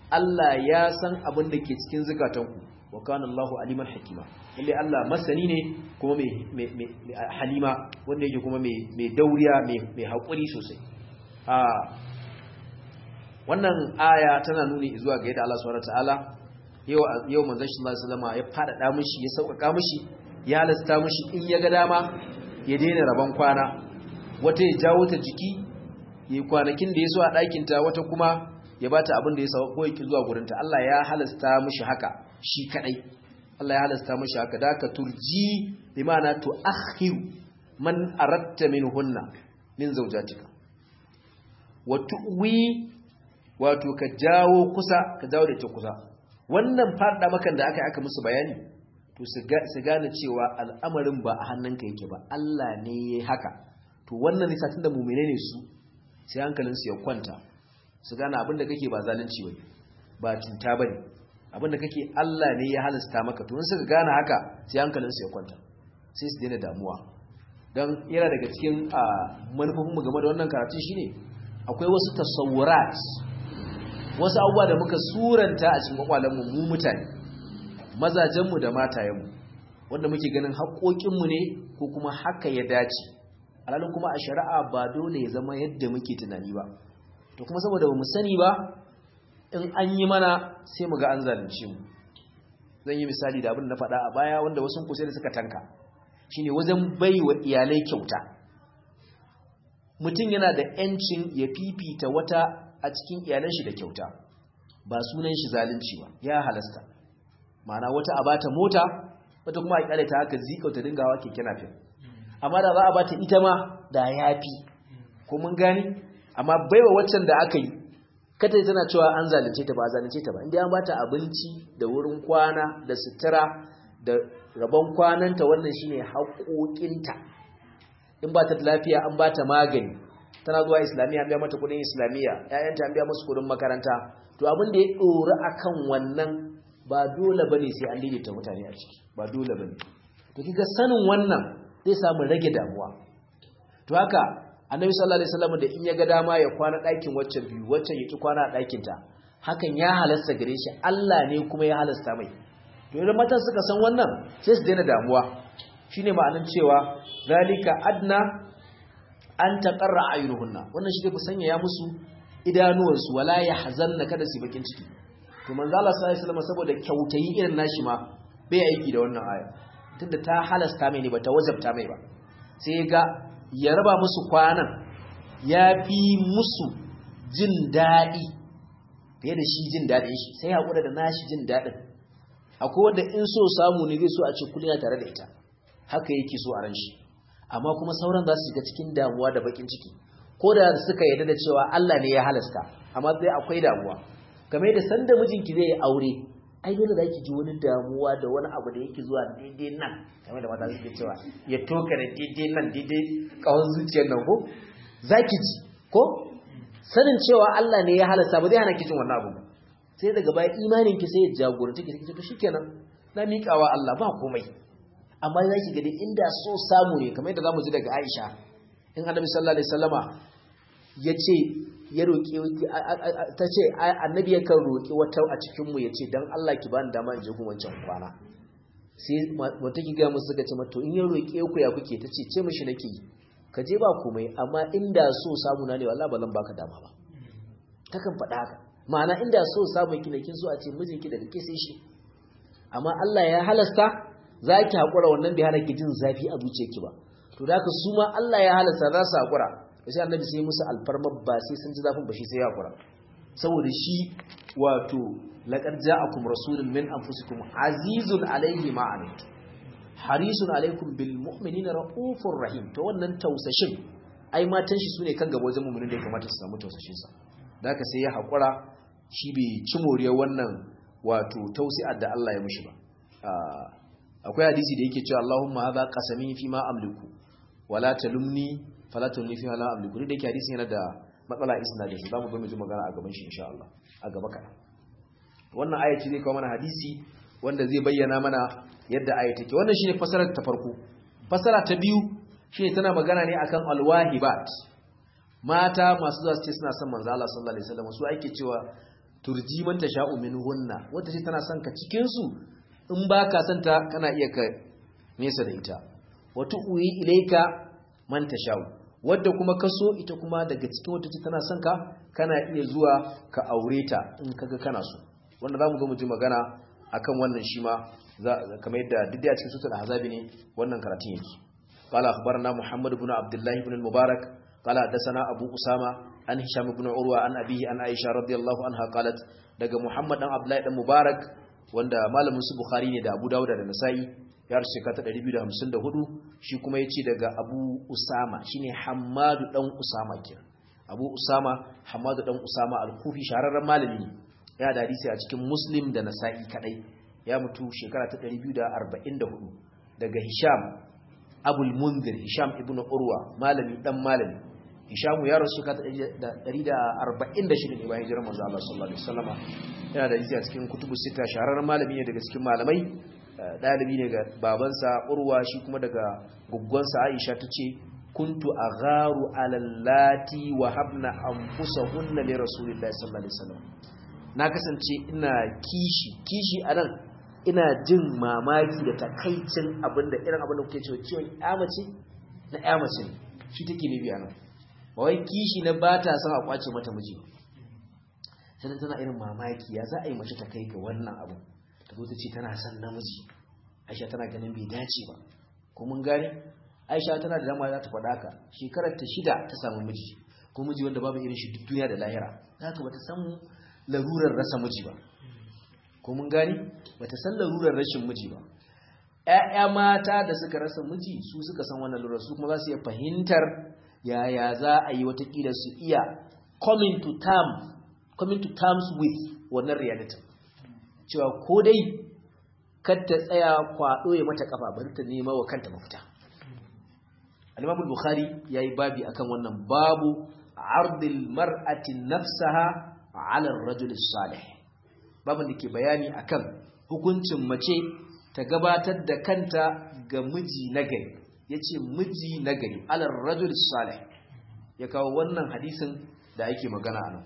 Allah ya san abin da ke cikin zukatanku wa kana Allahu aliman hakima lalle Allah masani ne kuma mai halima wanda yake kuma mai dauriya mai haƙuri sosai a wannan aya tana nuni zuwa ga yadda Allah subhanahu wataala yau yau manzon sallallahu alaihi wasallam ya fada mishi ya sauƙaƙa mishi ya halasta mishi in ya ga dama ya daina rabon kwana wata ya jawo ta jiki yi kwanakin da ya so a ɗakinta wata kuma ya bata abin da ya sa ko yake zuwa gurinta Allah ya halasta mishi haka shi kadai Allah ya halasta mishi haka da ka turji bi ma'ana tu akhiru man aratta minhunna min zawjatika wa tuwi wato ka jawo kusa ka jawo da ita kusa wannan fada makan da aka aka musu bayani to su gane cewa al'amarin ba a hannunka yake ba Allah ne yayi haka to wannan ne satin da mu'mine ne su sai hankalinsu ya kwanta su gane abinda kake ba zalunci bane ba cuta bane abinda kake Allah ne ya halasta maka to in suka gane haka sai hankalinsu ya kwanta sai su daina damuwa dan yana daga cikin manufofin mu game da wannan karatun shine akwai wasu tasawurat wasu abubuwa da muka suranta a cikin kwakwalen mu mu mutane mazajen mu da matayen mu wanda muke ganin haƙoƙin mu ne ko kuma haka ya dace alhalin kuma a shari'a ba dole ya zama yadda muke tunani ba to kuma saboda bamu sani ba in an yi mana sai mu ga an zalunce mu zan yi misali da abin da na faɗa a baya wanda wasu kusa da suka tanka shine wajen baiwa iyalai kyauta mutum yana da yancin ya fifita wata a cikin iyalan shi da kyauta ba sunan shi zalunci ba ya halasta ma'ana wata a bata mota wata kuma a kyale ta haka zika ta dingawa keke napep amma da za a bata ita ma da yafi ko mun gani amma baiwa waccan da aka yi kata tana cewa an zalunce ta ba a zalunce ta ba inda an bata abinci da wurin kwana da sutura da rabon kwananta wannan shine haƙoƙinta in ba ta da lafiya an bata magani tana zuwa islamiyya an biya mata kudin islamiyya ƴaƴanta an biya musu kudin makaranta to abin da ya ɗori akan wannan ba dole bane sai an daidaita mutane a ciki ba dole bane to kiga sanin wannan zai samu rage damuwa to haka annabi sallallahu alaihi wasallam da in ya ga dama ya kwana ɗakin waccan biyu waccan ya ki kwana a ɗakin ta hakan ya halasta gare shi Allah ne kuma ya halasta mai to idan matan suka san wannan sai su daina damuwa shine ma'anar cewa zalika adna an taqarra ayunuhunna wannan shi ku sanya ya musu idanuwansu wala yahzanna kada su bakin ciki to manzo Allah sallallahu alaihi wasallam saboda kyautayi irin nashi ma bai aiki da wannan aya tunda ta halasta mai ne bata wajabta mai ba sai ga ya raba musu kwanan ya fi musu jin daɗi fiye da shi jin daɗin shi sai haƙura da nashi jin daɗin akwai wanda in so samu ne zai so a ce kullum tare da ita haka yake so a ran shi amma kuma sauran za su shiga cikin damuwa da bakin ciki ko da suka yarda da cewa Allah ne ya halasta amma sai akwai damuwa kamar da sanda mijinki zai yi aure ai dole za ki ji wani damuwa da wani abu da yake zuwa daidai nan kamar da mata suke cewa ya toka da daidai nan daidai kawon zuciyar nan ko za ki ji ko sanin cewa Allah ne ya halasta ba zai hana ki jin wannan abu sai daga baya imanin ki sai ya jagoranta ki to shikenan na miƙawa Allah ba komai amma za ki gani inda so samu ne kamar yadda zamu ji daga Aisha in Annabi sallallahu alaihi wasallama ya ce ya roƙi ta ce annabi yakan roƙi wata a cikinmu ya ce don Allah ki bani dama in je gun wancan kwana sai wata ki gaya musu suka ce mato in ya roƙe ku ya kuke ta ce ce mishi nake yi ka je ba komai amma inda so samu na ne wallahi ba zan baka dama ba takan faɗa haka ma'ana inda so samu ki kin so a ce mijinki daga ke sai shi amma Allah ya halasta za ki haƙura wannan bai hana ki jin zafi a zuciyarki ba to da haka su ma Allah ya halasta za su haƙura sai annabi sai musu alfarma ba sai sun ji zafin ba shi sai ya kura saboda shi wato laqad ja'akum rasulun min anfusikum azizun alayhi ma anit harisun alaykum bil mu'minina raufur rahim to wannan tausashin ai matan shi sune kan gaba wajen mu'minin da ya kamata su samu tausashin sa da haka sai ya hakura shi bai ci moriyar wannan wato tausi'ar da Allah ya mishi ba akwai hadisi da yake cewa Allahumma hadha qasami fi ma amliku wala talumni falatun ni fi hala amliku da yake hadisin yana da matsala isnadin shi zamu zo mu ji magana a gaban shi insha Allah a gaba kana wannan aya ce zai kawo mana hadisi wanda zai bayyana mana yadda aya take wannan shine fasarar ta farko fasara ta biyu shine tana magana ne akan alwahibat mata masu zuwa su ce suna son manzo Allah sallallahu alaihi wasallam su ake cewa turji man tasha'u minhunna wanda ce tana son ka cikin su in baka son ta kana iya ka nesa da ita wa tu'wi ilayka man tasha'u wadda kuma ka so ita kuma daga cikin wata ce tana son ka kana iya zuwa ka aure ta in kaga kana so wanda zamu zo mu ji magana akan wannan shi ma kamar yadda duk da cikin sutul ahzabi ne wannan karatun yake qala akhbarana muhammad ibn abdullah ibn al-mubarak qala hadathana abu usama an hisham ibn urwa an abihi an aisha radiyallahu anha qalat daga muhammad dan abdullah dan mubarak wanda malamin su bukhari ne da abu dawud da nasa'i ya rasu shekara 254 shi kuma yace daga abu usama shine hammadu dan usama kenan abu usama hammadu dan usama al-kufi shahararren malami ne ya da hadisi a cikin muslim da nasa'i kadai ya mutu shekara ta 244 daga hisham abul munzir hisham ibnu urwa malami dan malami hishamu ya rasu ka 146 ne bayan hijirar manzo Allah sallallahu alaihi wasallama yana da hadisi a cikin kutubu sita shahararren malami ne daga cikin malamai dalibi ne ga babansa urwa shi kuma daga guggonsa aisha tace kuntu agharu ala allati wa habna anfusahunna li rasulillahi sallallahu alaihi wasallam na kasance ina kishi kishi anan ina jin mamaki da takaicin abinda irin abinda kuke cewa ciwon yamace na yamace ne shi take ne biya nan ba wai kishi na ba ta son a kwace mata miji sai tana irin mamaki ya za a yi mace ta kai ga wannan abu ta zo ta ce tana son namiji aisha tana ganin bai dace ba ko mun gane aisha tana da dama za ta faɗa ka shekarar ta shida ta samu miji ko miji wanda babu irin shi duk duniya da lahira haka bata san larurar rasa miji ba ko mun gani bata san larurar rashin miji ba ƴaƴa mata da suka rasa miji su suka san wannan larurar su kuma za su iya fahimtar yaya za a yi watakila su iya coming to term coming to terms with wannan reality cewa ko dai kar ta tsaya kwaɗo ya mata kafa bari ta nema wa kanta mafita al-Imam al-Bukhari yayi babi akan wannan babu ardil mar'ati nafsaha 'ala ar-rajul salih babin da ke bayani akan hukuncin mace ta gabatar da kanta ga miji nagari yace miji nagari 'ala ar-rajul salih ya kawo wannan hadisin da yake magana anan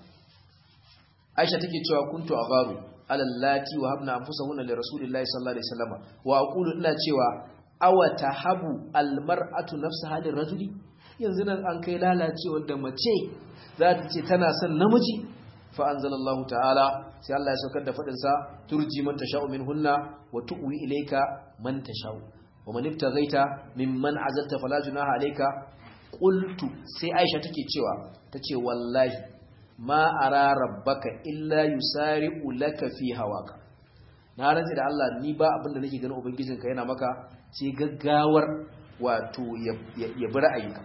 Aisha take cewa kuntu agharu ala allati wa habna anfusahunna li rasulillahi sallallahu alaihi wasallam wa aqulu ina cewa awa tahabu almar'atu nafsaha lirajuli yanzu nan an kai lalacewar da mace za ta ce tana son namiji fa anzalallahu ta'ala sai Allah ya saukar da fadin sa turji man tasha'u minhunna wa tu'wi ilayka man tasha'u wa man ibtaghaita mimman azalta fala junaha alayka qultu sai Aisha take cewa tace wallahi ma ara rabbaka illa yusari'u laka fi hawaka na rantsi da Allah ni ba abinda nake ganin ubangijinka yana maka sai gaggawar wato ya bi ra'ayinka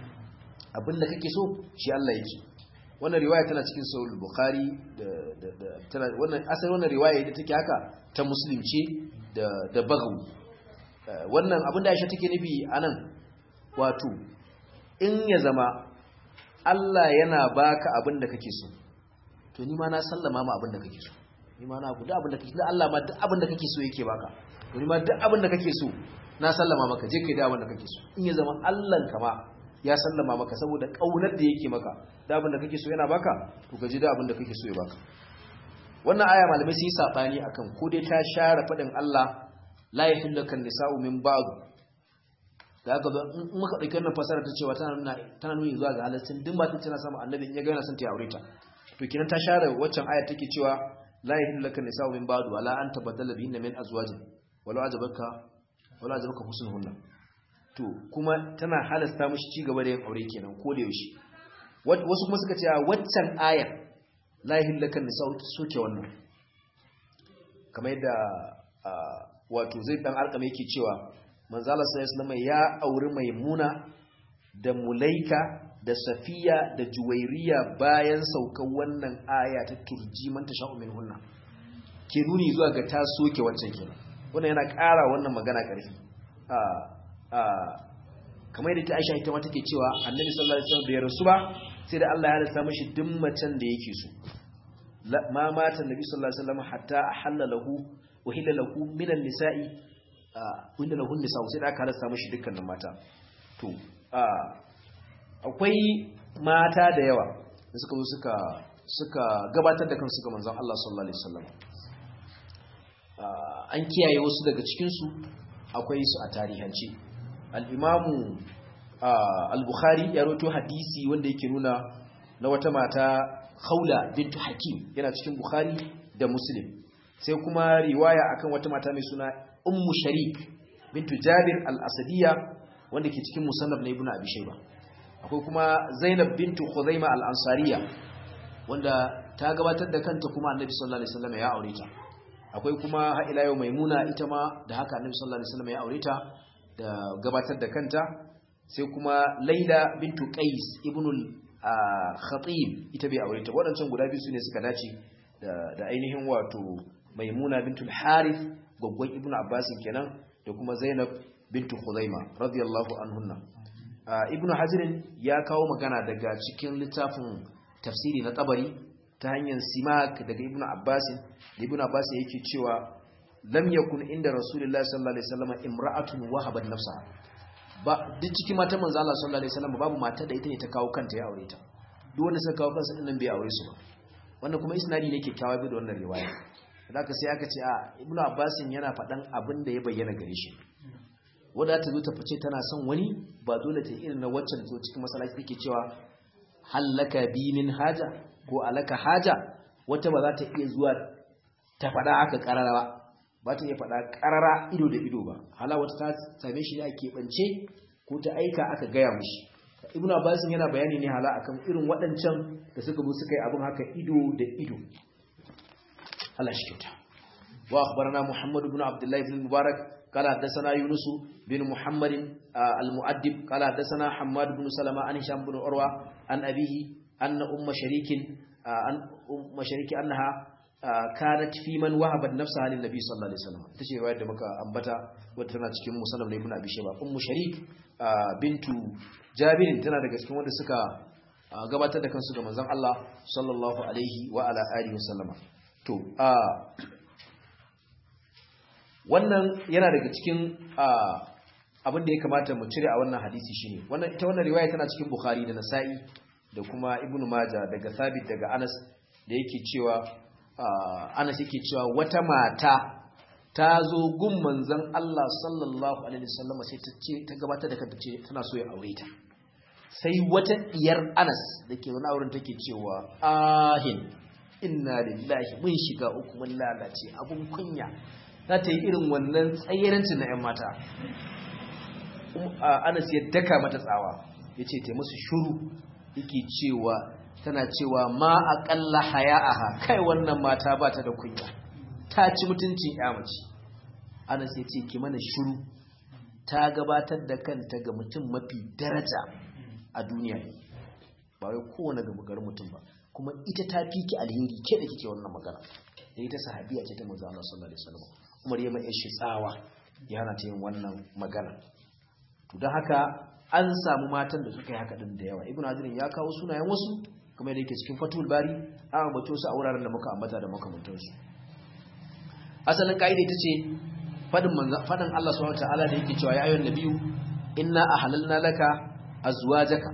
abinda kake so shi Allah yake wannan riwaya tana cikin sahih bukhari da da tana wannan asali wannan riwaya da take haka ta muslim ce da da bagawi wannan abinda Aisha take nufi anan wato in ya zama Allah yana baka abinda kake so to ni ma na sallama ma abinda kake so ni ma na guda abinda kake so Allah ma duk abinda kake so yake baka to ni ma duk abinda kake so na sallama maka je kai da abinda kake so in ya zama Allah kama ya sallama maka saboda kaunar da yake maka da abinda kake so yana baka to ka ji da abinda kake so ya baka wannan aya malamai sun yi sabani akan ko dai ta share fadin Allah la yahillu kan nisa'u min ba'd da aka zo in muka dauki wannan fasara ta cewa tana nuna tana nuni zuwa ga halaccin duk matan tana samu annabi in ya ga yana son ta aure ta to kinan ta share waccan aya take cewa la yahillu kan nisa'u min ba'd wala an tabaddala bihinna min azwajin wala ajabaka wala ajabaka husnuhunna to kuma tana halasta mishi ci gaba da yin aure kenan ko da yaushe wasu kuma suka ce waccan ayar la yahillu kan nisa'u soke wannan kamar yadda wato zai dan arkame yake cewa manzala sallallahu alaihi ya auri maimuna da mulaika da safiya da juwairiya bayan saukan wannan aya ta turji man tasha'u minhunna ke nuni zuwa ga ta soke wancan kenan wannan yana ƙara wannan magana ƙarfi a a kamar yadda ta Aisha ita ma take cewa Annabi sallallahu alaihi wasallam bai rasu ba sai da Allah ya halatta mishi duk macen da yake so ma mata Annabi sallallahu alaihi wasallam hatta ahalla lahu wa hilla lahu minan nisa'i wanda lahun nisa'u sai da aka halasta mashi dukkanin mata to akwai mata da yawa da suka zo suka suka gabatar da kansu ga manzon Allah sallallahu alaihi wasallam an kiyaye wasu daga cikin su akwai su a tarihance al-imamu al-bukhari ya rawaito hadisi wanda yake nuna na wata mata khawla bint hakim yana cikin bukhari da muslim sai kuma riwaya akan wata mata mai suna ummu sharik bintu jabir al-asadiyya wanda ke cikin musannaf na ibnu abi shayba akwai kuma zainab bintu khuzaima al-ansariya wanda ta gabatar da kanta kuma annabi sallallahu alaihi wasallam ya aure ta akwai kuma har ila yau maimuna ita ma da haka annabi sallallahu alaihi wasallam ya aure ta da gabatar da kanta sai kuma laila bintu qais ibnu al-khatib ita bai aure ta wadancan guda biyu sune suka dace da ainihin wato maimuna bintul harith gwaggwan ibnu abbas kenan da kuma zainab bintu khuzaima radiyallahu anhunna ibnu hazirin ya kawo magana daga cikin littafin tafsiri na tabari ta hanyar simak daga ibnu abbas da ibnu abbas yake cewa lam yakun inda rasulullahi sallallahu alaihi wasallam imra'atun wahabat nafsaha ba duk cikin matan manzo Allah sallallahu alaihi wasallam babu mata da ita ne ta kawo kanta ya aure ta duk wanda suka kawo kansu din nan bai aure su ba wannan kuma isnadi ne kyakkyawa bi da wannan riwaya zaka sai aka ce a ibnu abbas yana faɗan abin da ya bayyana gare shi wadda ta zo ta fice tana son wani ba dole ta irin na waccan da zo cikin masallaci take cewa hallaka bi min haja ko alaka haja wata ba za ta iya zuwa ta faɗa aka karara ba ba ta iya faɗa karara ido da ido ba hala wata ta same shi ne a keɓance ko ta aika aka gaya mushi ibn abbas yana bayani ne hala akan irin waɗancan da suka bu suka yi abin haka ido da ido Allah shi kyauta wa akhbarana muhammad ibn abdullah ibn mubarak قال حدثنا يونس بن محمد المؤدب قال حدثنا حماد بن سلمة عن هشام بن عروة عن أبيه أن أم شريك أن أم شريك أنها كانت في من وهبت نفسها للنبي صلى الله عليه وسلم تشي رواية دمك أنبتا وتنا cikin musannaf na ibn abi shayba ummu sharik bintu jabir tana daga cikin wanda suka gabatar da kansu ga manzon Allah sallallahu alaihi wa ala alihi wasallama to wannan yana daga cikin abin da ya kamata mu cire a wannan hadisi shine wannan ita wannan riwaya tana cikin Bukhari da Nasa'i da kuma Ibn Majah daga Thabit daga Anas da yake cewa Anas yake cewa wata mata ta zo gun manzon Allah sallallahu alaihi wasallam sai ta ce ta gabatar da kanta ce tana so ya aure ta sai wata diyar Anas dake wani auren take cewa ahin inna lillahi mun shiga uku mun lalace abun kunya za ta yi irin wannan tsayirancin na 'yan mata anas ya daka mata tsawa ya ce ta musu shuru yake cewa tana cewa ma aƙalla haya'aha kai wannan mata ba ta da kunya ta ci mutuncin mace. anas ya ce ki mana shuru ta gabatar da kanta ga mutum mafi daraja a duniya ba wai kowane gaba mutum ba kuma ita ta fi ki alheri ke da kike wannan magana da ita sahabiya ce ta manzo Allah sallallahu alaihi wasallam Umar ya mai shi tsawa ya hana ta yin wannan magana to don haka an samu matan da suka yi haka din da yawa ibnu hajar ya kawo sunayen wasu kuma yadda yake cikin fatul bari an ambato su a wuraren da muka ambata da makamantan su asalin kaida ita ce fadin manzo fadin Allah subhanahu wataala da yake cewa ya ayyuhan nabiyyu inna ahlalna laka azwajaka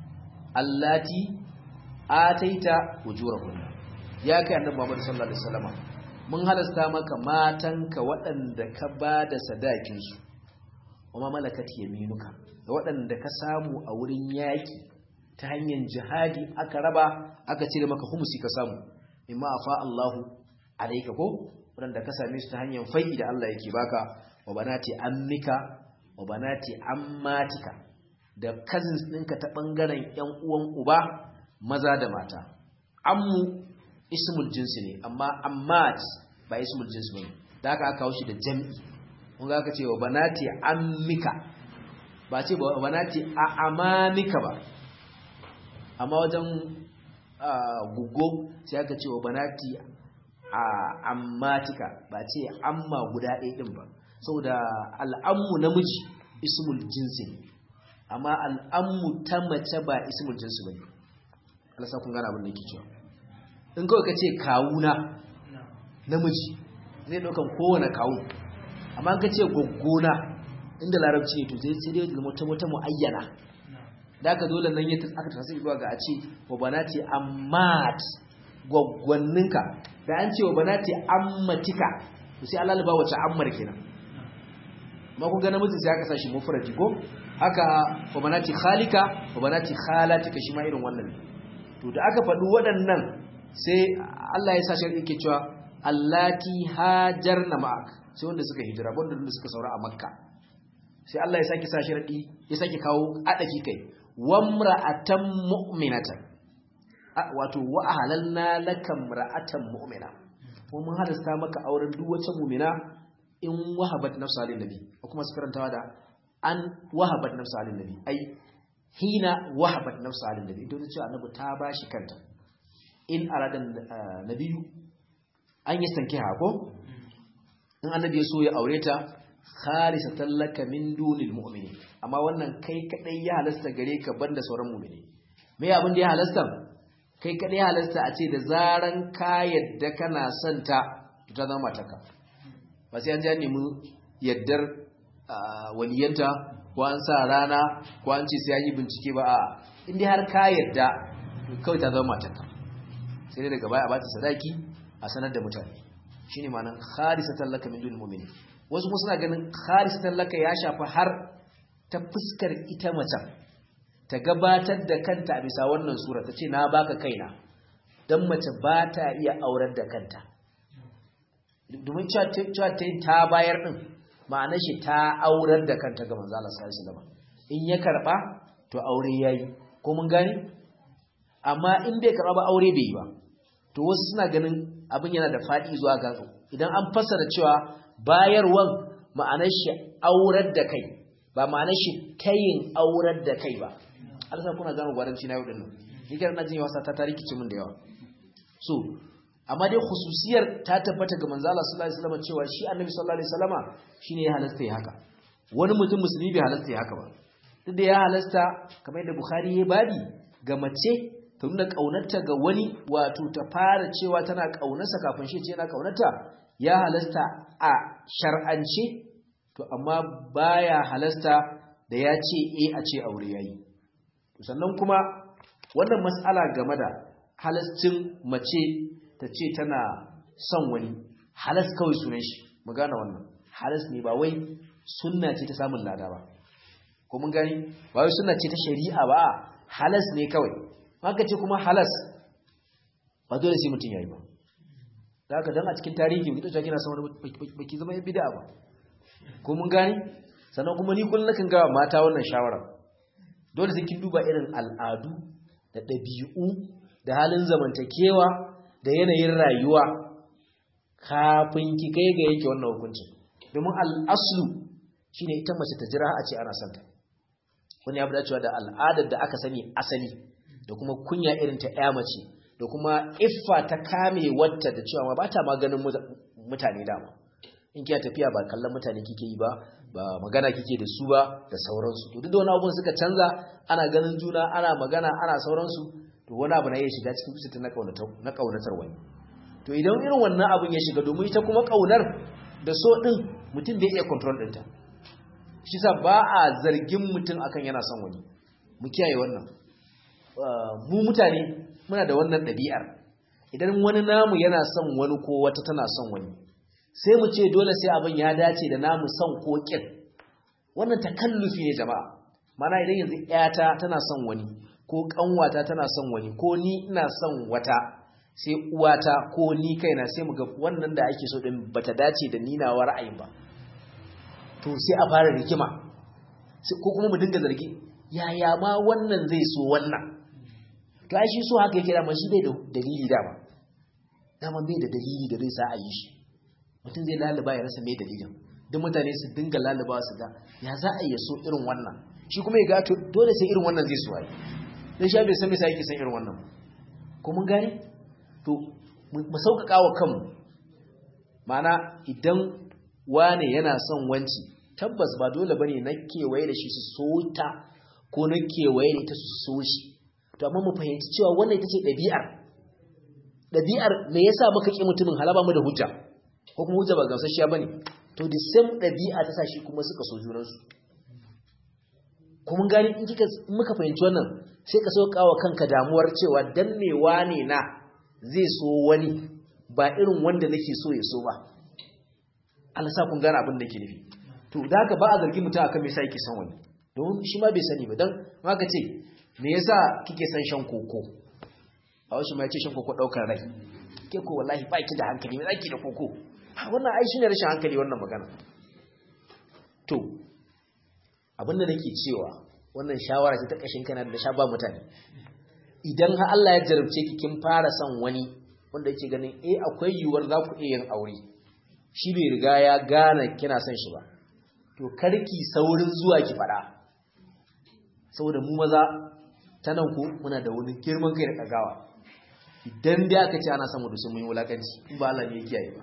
allati ataita ujurahunna ya kai annabi Muhammad sallallahu alaihi wasallam mun halasta maka matanka waɗanda ka ba da sadakinsu wa malakat yaminuka da waɗanda ka samu a wurin yaƙi ta hanyar jihadi aka raba aka cire maka humusi ka samu imma afa Allahu alayka ko waɗanda ka same su ta hanyar fai'i da Allah yake baka wa banati ammika wa banati ammatika da cousins ɗinka ta ɓangaren ƴan uwan uba maza da mata ammu ismul jinsi ne amma ammat ba ismul jinsi bane da aka aka kawo shi da jam'i kun ga aka ce wa banati ammika ba ce ba banati a amamika ba amma wajen gugo sai aka ce wa banati a ammatika ba ce amma guda ɗaya ɗin ba saboda al'ammu namiji ismul jinsi ne amma al'ammu ta mace ba ismul jinsi bane Allah sa kun gane abin da yake cewa in kawai ka ce kawuna namiji zai ɗaukan kowane kawu amma ka ce gwaggona inda larabci ne to zai sai dai zama ta wata mu'ayyana da aka dole nan ya aka tasiri zuwa ga a ce wa banati ammat gwaggwanninka da an ce wa banati ammatika to sai Allah ba wace ammar kenan ma kun ga namiji sai aka sashi mufradi ko haka wa banati khalika wa banati khalatika shi ma irin wannan to da aka faɗi waɗannan sai Allah ya sa shi yake cewa allati hajarna ma'ak sai wanda suka hijira wanda suka saura a makka sai Allah ya saki sa sharadi ya saki kawo adaki kai wamra'atan mu'minatan wato wa ahlalna lakam ra'atan mu'mina ko mun halasta maka auren duk wata mu'mina in wahabat nafsa lin nabi ko kuma su karantawa da an wahabat nafsa lin nabi ai hina wahabat nafsa lin nabi to ce annabi ta bashi kanta in aradan nabiyu an yi sankiha ko in annabi ya so ya aure ta khalisatan laka min dunil mu'mini amma wannan kai kadai ya halasta gare ka banda sauran mu'mini me abin da ya halasta kai kadai ya halasta a ce da zaran ka yadda kana son ta ta zama taka ba sai an ji an nemi yaddar waliyanta ko an sa rana ko an ce sai an yi bincike ba a in dai har ka yadda kawai ta zama taka sai dai daga baya a bata sadaki a sanar da mutane shine ma'anar kharisatan laka min dunil mu'minin wasu kuma suna ganin kharisatan laka ya shafi har ta fuskar ita macen ta gabatar da kanta a bisa wannan sura ta ce na baka kaina don mace ba ta iya aurar da kanta domin cewa ta ta bayar din ma'anar shi ta aurar da kanta ga manzo Allah sallallahu alaihi in ya karba to aure yayi ko mun gani amma in bai karba ba aure bai yi ba to wasu suna ganin abin yana da faɗi zuwa ga idan an fassara cewa bayarwan ma'anar shi aurar da kai ba ma'anar shi tayin aurar da kai ba Allah kuna gano gwaranci na yau dinnan ni kar na jin wasa ta tariki ce min da yawa so amma dai khususiyar ta tabbata ga manzo Allah sallallahu alaihi wasallam cewa shi annabi sallallahu alaihi wasallama shine ya halasta ya haka wani mutum musulmi bai halasta ya haka ba duk da ya halasta kamar yadda Bukhari ya babi ga mace ta nuna ƙaunarta ga wani wato ta fara cewa tana ƙaunarsa kafin shi ce yana ƙaunarta ya halasta a shar'ance to amma baya halasta da ya ce e a ce aure yayi sannan kuma wannan mas'ala game da halascin mace ta ce tana son wani halas kawai sunan shi mu gane wannan halas ne ba wai sunna ce ta samun lada ba ko mun gani ba wai sunna ce ta shari'a ba halas ne kawai haka ce kuma halas ba dole sai mutum yayi ba da haka dan a cikin tarihi mutum ta kina sama baki zama bid'a ba ko mun gani sannan kuma ni kullun nakan ga mata wannan shawara dole sai kin duba irin al'adu da dabi'u da halin zamantakewa da yanayin rayuwa kafin ki kai ga yake wannan hukuncin domin al'aslu shine ita mace ta jira a ce ana santa wani ya dacewa da al'adar da aka sani asali da kuma kunya irin ta ƴa mace da kuma iffa ta kame wata da cewa ba ta maganin mutane dama in kiya tafiya ba kallon mutane kike yi ba ba magana kike da su ba da sauransu to duk da wani abubuwan suka canza ana ganin juna ana magana ana sauransu to wani abu na iya shiga cikin kusa na kaunatar na kaunatar wani to idan irin wannan abun ya shiga domin ita kuma kaunar da so din mutum bai iya control ɗinta shi sa ba a zargin mutum akan yana son wani mu kiyaye wannan mu mutane muna da wannan ɗabi'ar idan wani namu yana son wani ko wata tana son wani sai mu ce dole sai abin ya dace da namu son ko kin wannan takallufi ne jama'a mana idan yanzu ƴata tana son wani ko kanwata tana son wani ko ni ina son wata sai uwata ko ni kaina sai mu ga wannan da ake so din bata dace da ninawa ra'ayin ba to sai a fara rigima ko kuma mu dinga zargi yaya ma wannan zai so wannan to ai shi so haka yake dama shi bai da dalili dama dama bai da dalili da zai sa a yi shi mutum zai laluba ya rasa mai dalilin duk mutane su dinga laluba su ga ya za a yi so irin wannan shi kuma ya gato dole sai irin wannan zai so ai dan shi bai san me sai yake san irin wannan ko mun gane to mu sauƙaƙa wa kanmu ma'ana idan wane yana son wanci tabbas ba dole bane na kewaye da shi su so ta ko na kewaye da ita su so shi to amma mu fahimci cewa wannan ita ce ɗabi'ar ɗabi'ar me yasa muka ƙi mutumin halaba mu da hujja ko kuma hujja ba gamsasshiya bane to the same ɗabi'a ta sa shi kuma suka so junansu kuma gani in kika muka fahimci wannan sai ka sauka wa kanka damuwar cewa dan me wane na zai so wani ba irin wanda nake so ya so ba Allah sa kun gane abin da yake nufi to da haka ba a zargi mutum akan me yasa yake son wani don shi ma bai sani ba dan haka ce me yasa kike son shan koko a wasu ma yace shan koko daukar rai ke ko wallahi ba ki da hankali me zaki da koko wannan ai shine rashin hankali wannan magana to abin da nake cewa wannan shawara ce ta kashin kana da sha ba mutane idan har Allah ya jarabce ki kin fara son wani wanda yake ganin eh akwai yiwuwar za ku iya yin aure shi bai riga ya gane kina son shi ba to karki saurin zuwa ki fada saboda mu maza ta nan ku muna da wani girman kai da kagawa idan dai aka ce ana son mu dusun mun yi wulakanci in ba Allah ne ya kiyaye ba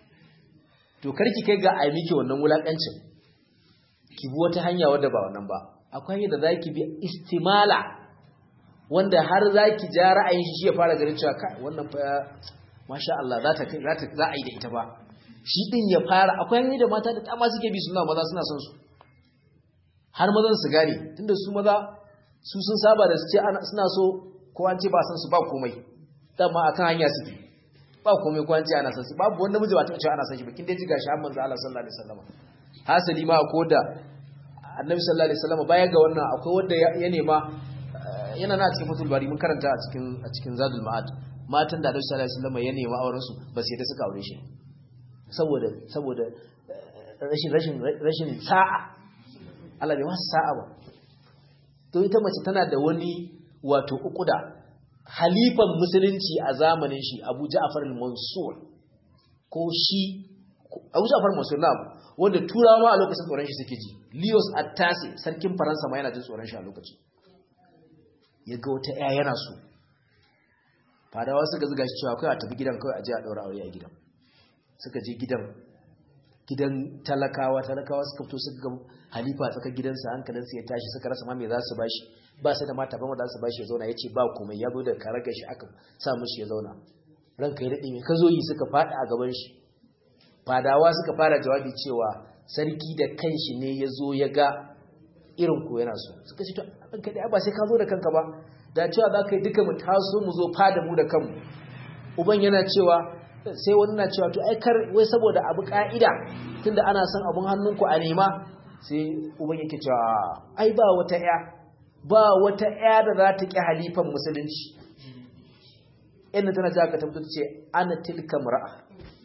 to karki kai ga ai miki wannan wulakancin ki bi wata hanya wadda ba wannan ba akwai yadda zaki bi istimala wanda har zaki ja ra'ayin shi ya fara ganin cewa kai wannan fa masha Allah za ta za ta za a yi da ita ba shi din ya fara akwai hanyoyi da mata da dama suke bi suna maza suna son su har mazan su gane tunda su maza su sun saba da su ce suna so ko an ce ba san su ba komai dama akan hanya suke ba komai ko an ce ana san su babu wanda miji ba ta ce ana san shi ba kin dai ji gashi har manzo Allah sallallahu alaihi wasallam hasali ma ko da annabi sallallahu alaihi wasallam baya ga wannan akwai wanda ya nema yana na cikin fatul bari mun karanta a cikin a cikin zadul ma'ad matan da annabi sallallahu alaihi wasallam ya nema auren su ba sai da suka aure shi saboda saboda rashin rashin rashin sa'a Allah bai masa sa'a ba to ita mace tana da wani wato ukuda halifan musulunci a zamanin shi Abu Ja'far al-Mansur ko shi Abu Ja'far al-Mansur na wanda turawa ma a lokacin tsoron shi suke ji Leos Attasi sarkin Faransa ma yana jin tsoron shi a lokacin ya ga wata ƴa yana so fadawa suka zuga shi cewa kai a tafi gidan kawai a je a daura aure a gidan suka je gidan gidan talakawa talakawa suka fito suka ga halifa tsaka gidansa hankalinsa ya tashi suka rasa ma me za su bashi ba sai da mata ba za su bashi ya zauna ya ce ba komai ya zo da karagar shi aka sa mushi ya zauna ranka ya daɗe mai ka zo yi suka faɗa a gaban shi fadawa suka fara jawabi cewa sarki da kanshi ne ya zo ya ga irin ku yana so suka ce to ranka dai ba sai ka zo da kanka ba da cewa za ka yi duka mu taso mu zo fada mu da kanmu uban yana cewa sai wani na cewa to ai kar wai saboda abu ka'ida tunda ana son abun hannunku a nema sai uban yake cewa ai ba wata ya ba wata ya da za ta ki halifan musulunci inda tana jaka ta fito ce ana tilka mar'a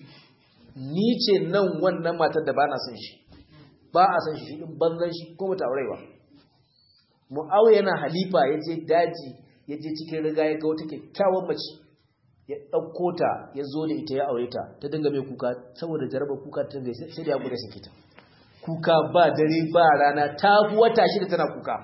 ni ce nan wannan matar da ba na son shi ba a son shi in banzan shi ko mata aure ba mu'awiya yana halifa ya je daji ya je cikin riga ya ga wata kyakkyawan mace ya ɗauko ta ya zo da ita ya aure ta ta dinga mai kuka saboda jarabar kuka ta dinga sai da ya gudu sake ta kuka ba dare ba rana ta fi wata shida tana kuka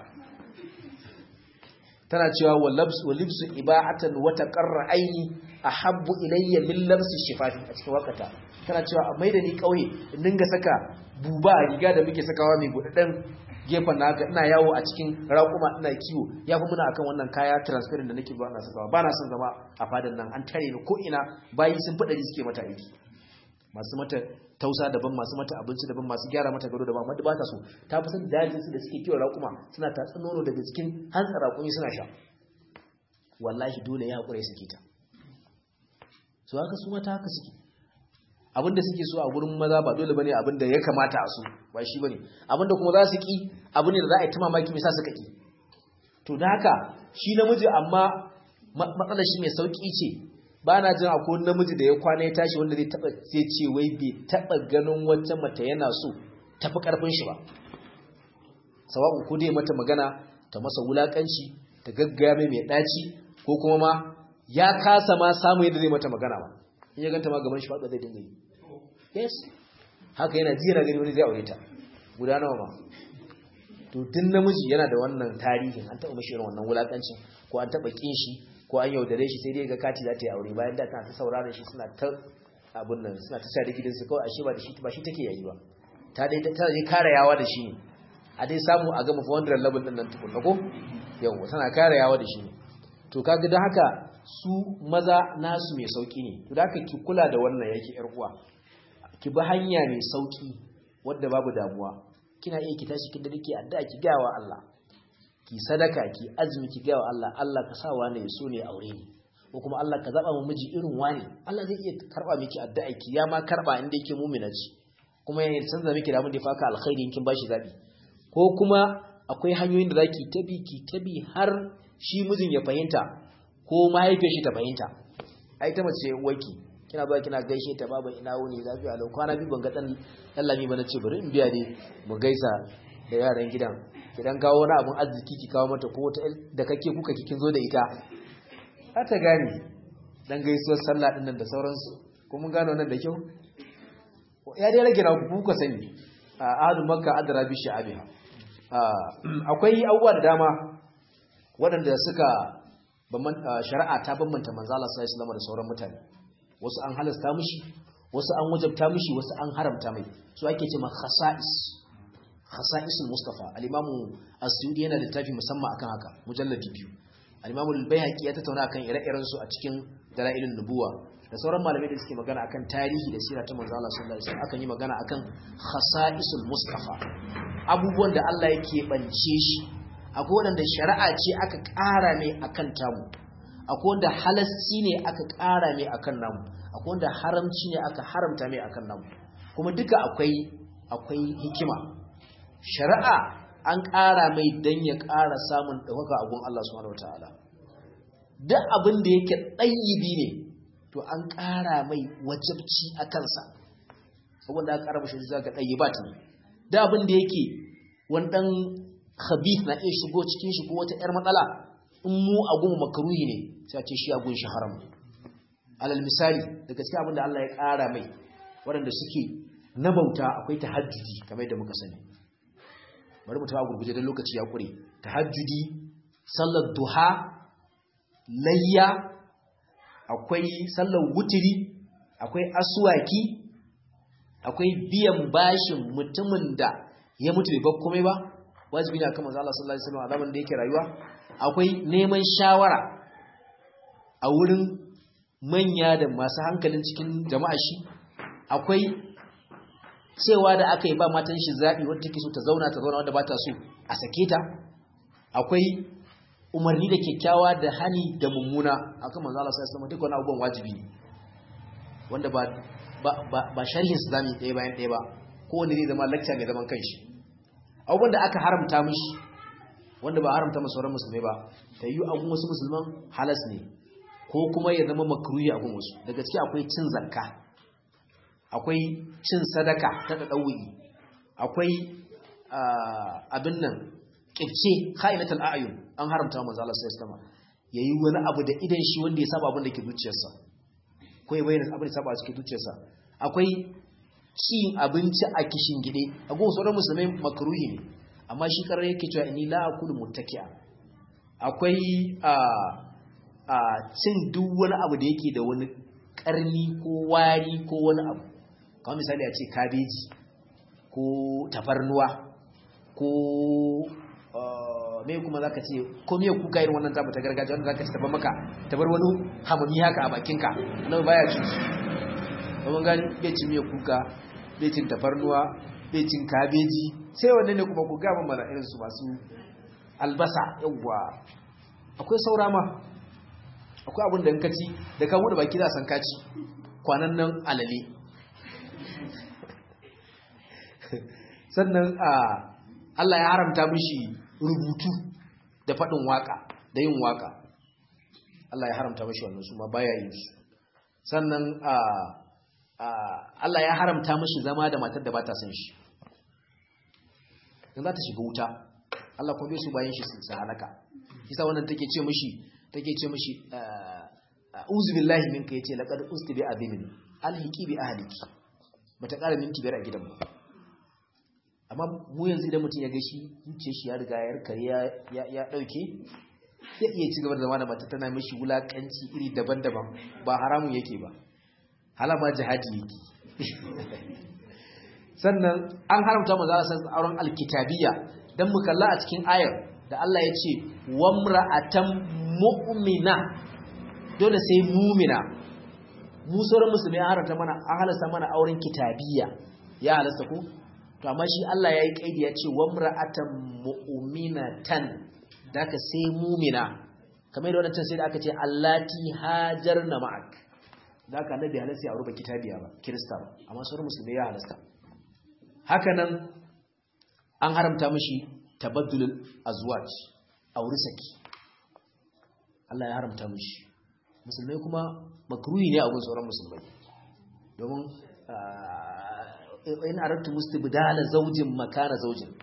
tana cewa wa libsu iba'atan wata qarra aini ahabbu ilayya min labsi shifafi a cikin wakata tana cewa a maida ni kauye in dinga saka buba a riga da muke sakawa mai budadden gefen na haka ina yawo a cikin raƙuma ina kiwo ya fi muna akan wannan kaya transparent da nake ba na sakawa ba na son zama a fadan nan an tare ni ko ina bayi sun fi ɗari suke mata aiki masu mata tausa daban masu mata abinci daban masu gyara mata gado daban wadda ba ta so ta fi son dajinsu da suke kiwon raƙuma suna tatsi nono daga cikin hantsa raƙumi suna sha wallahi dole ya haƙura ya sake ta su haka su mata haka suke abinda suke so a gurin maza ba dole bane abinda ya kamata a so ba shi bane abinda kuma za su ki abu ne da za a yi ta mamaki mai sa suka ki to da haka shi namiji amma matsalar shi mai sauki ce ba na jin akwai namiji da ya kwana ya tashi wanda zai taba zai ce wai bai taba ganin wata mata yana so tafi karfin shi ba sawa'u ko dai mata magana ta masa wulakanci ta gaggaya mai mai daci ko kuma ma ya kasa ma samu yadda zai mata magana ba in ya ganta ma gaban shi faɗa zai dinga yi yes haka yana ji yana gani wani zai aure ta guda nawa ma to duk namiji yana da wannan tarihin an taɓa mashi irin wannan wulakancin ko an taɓa kin shi ko an yaudare shi sai dai ga kati za ta yi aure bayan da tana ta sauraron shi suna ta abun nan suna ta sa da gidansu kawai ashe ba da shi ba shi take yayi ba ta dai ta dai kare yawa da shi ne a dai samu a gama 400 level din nan tukunna ko yawa tana kare yawa da shi ne to kaga don haka su maza nasu mai sauki ne to da haka ki kula da wannan yake yar uwa ki bi hanya mai sauki wadda babu damuwa kina iya ki tashi kin da dake addu'a ki ga wa Allah ki sadaka ki azumi ki ga wa Allah Allah ka sawa ne so ne aure ni ko kuma Allah ka zaba mu miji irin wani Allah zai iya karba miki addu'a ki ya ma karba inda yake mu'mina ce kuma ya canza miki da abin da ya faka alkhairi kin bashi zabi ko kuma akwai hanyoyin da zaki tabi ki tabi har shi mijin ya fahimta ko mahaifiyar shi ta fahimta ai ta mace waki kina ba kina gaishe ta baba ina wuni lafiya lau kwana bi ban ga dan lallami ba nace bari in biya dai mu gaisa da yaran gidan kidan kawo wani abun arziki ki kawo mata ko ta da kake kuka kikin zo da ita za ta gane dan gaisuwar sallah din nan da sauransu ko mun gano nan da kyau ya dai rage na ku ka sani ahadu makka adra bi sha'abiha akwai abubuwa da dama waɗanda suka shari'a ta bambanta manzo Allah sallallahu alaihi wasallam da sauran mutane wasu an halasta mishi wasu an wajabta mishi wasu an haramta mai su ake cewa khasa'is khasa'isul mustafa al-imam as-suyuti yana da littafi musamman akan haka mujalladi biyu al-imam al-baihaqi ya tattauna akan ire-iren su a cikin dalailun nubuwa da sauran malamai da suke magana akan tarihi da sira ta manzo Allah sallallahu alaihi wasallam akan yi magana akan khasa'isul mustafa abubuwan da Allah yake bance shi akwai wanda shari'a ce aka ƙara ne akan tamu akwai wanda halasci ne aka ƙara mai akan namu akwai wanda haramci ne aka haramta mai akan namu kuma duka akwai akwai hikima shari'a an ƙara mai dan ya ƙara samun ɗaukaka a gun Allah subhanahu wataala duk abin da yake ɗayyibi ne to an ƙara mai wajabci a kansa saboda aka ƙara mashi zaka ɗayyibat ne duk abin da yake wani ɗan khabith na iya shigo cikin shi ko wata 'yar matsala in mu a gun makaruhi ne sai a ce shi a gun shi haram alal misali daga cikin abin da Allah ya ƙara mai waɗanda suke na bauta akwai tahajjudi kamar yadda muka sani bari mu tawa gurguje da lokaci ya kure tahajjudi sallar duha layya akwai sallar wutiri akwai aswaki akwai biyan bashin mutumin da ya mutu bai bar komai ba wajibi ne akan manzo Allah sallallahu alaihi wasallam a zaman da yake rayuwa akwai neman shawara a wurin manya da masu hankalin cikin jama'a shi akwai cewa da aka yi ba matan shi zaɓi wadda take so ta zauna ta zauna wadda ba ta so a sake ta akwai umarni da kyakkyawa da hani da mummuna akan manzo Allah sallallahu alaihi wasallam duk wani abubuwan wajibi ne wanda ba ba ba sharhin su zamu ɗaya bayan ɗaya ba kowanne zai zama lecture mai zaman kanshi abubuwan da aka haramta mishi wanda ba haramta masu sauran musulmai ba ta yi abun wasu musulman halas ne ko kuma ya zama makruhi abun wasu daga ciki akwai cin zakka akwai cin sadaka ta ɗaɗɗauyi akwai abin nan ƙirce ka'inatul a'yun an haramta wa manzo Allah sallallahu alaihi yayi wani abu da idan shi wanda ya saba abin da ke zuciyarsa ko ya bayyana abin da saba a cikin zuciyarsa akwai cin abinci a kishin gide a gun sauran musulmai makruhi ne amma shi karar yake cewa inni la akulu muttaki'a akwai a a cin duk wani abu da yake da wani karni ko wari ko wani abu kamar misali a ce kabeji ko tafarnuwa ko me kuma zaka ce ko me kuka irin wannan tabu ta gargajiya wanda zaka ci tabar maka tabar wani hamami haka a bakinka nan baya ci su kuma gani bai ci miya kuka bai cin tafarnuwa bai cin kabeji sai wanne ne kuma ku gaba mana irin su masu albasa yawwa akwai saura ma akwai abin da in kaci da ka bude baki za san kaci kwanan nan alale sannan a Allah ya haramta mishi rubutu da faɗin waka da yin waka Allah ya haramta mishi wannan su ma baya yin su sannan a Allah ya haramta mishi zama da matar da ba ta son shi in za ta shiga wuta Allah kuma bai su bayan shi su halaka kisa wannan take ce mishi take ce mishi uzu billahi minka yace laqad usti bi azimin alhiqi bi ahliki bata ƙara minti biyar a gidan ba amma mu yanzu idan mutum ya ga shi zuciyar shi ya riga ya kare ya ya dauke ya iya ci gaba da zama da mata tana mishi wulakanci iri daban-daban ba haramun yake ba halama jihadi yake sannan an haramta mu za a san auren alkitabiyya dan mu kalla a cikin ayar da Allah ya ce wamra'atan mu'mina dole sai mu'mina mu sauran musulmi an haramta mana an halasta mana auren kitabiyya ya halasta ko to amma shi Allah ya yi kaidi ya ce wamra'atan mu'minatan daka sai mu'mina kamar yadda wannan sai da aka ce allati hajarna ma'ak da aka annabi halasta ya aure ba kitabiya ba kirista ba amma sauran musulmai ya halasta haka nan an haramta mishi tabaddulul azwaj aure saki Allah ya haramta mishi musulmai kuma makruhi ne a gun sauran musulmai domin in arattu mustibdala zaujin makana zaujin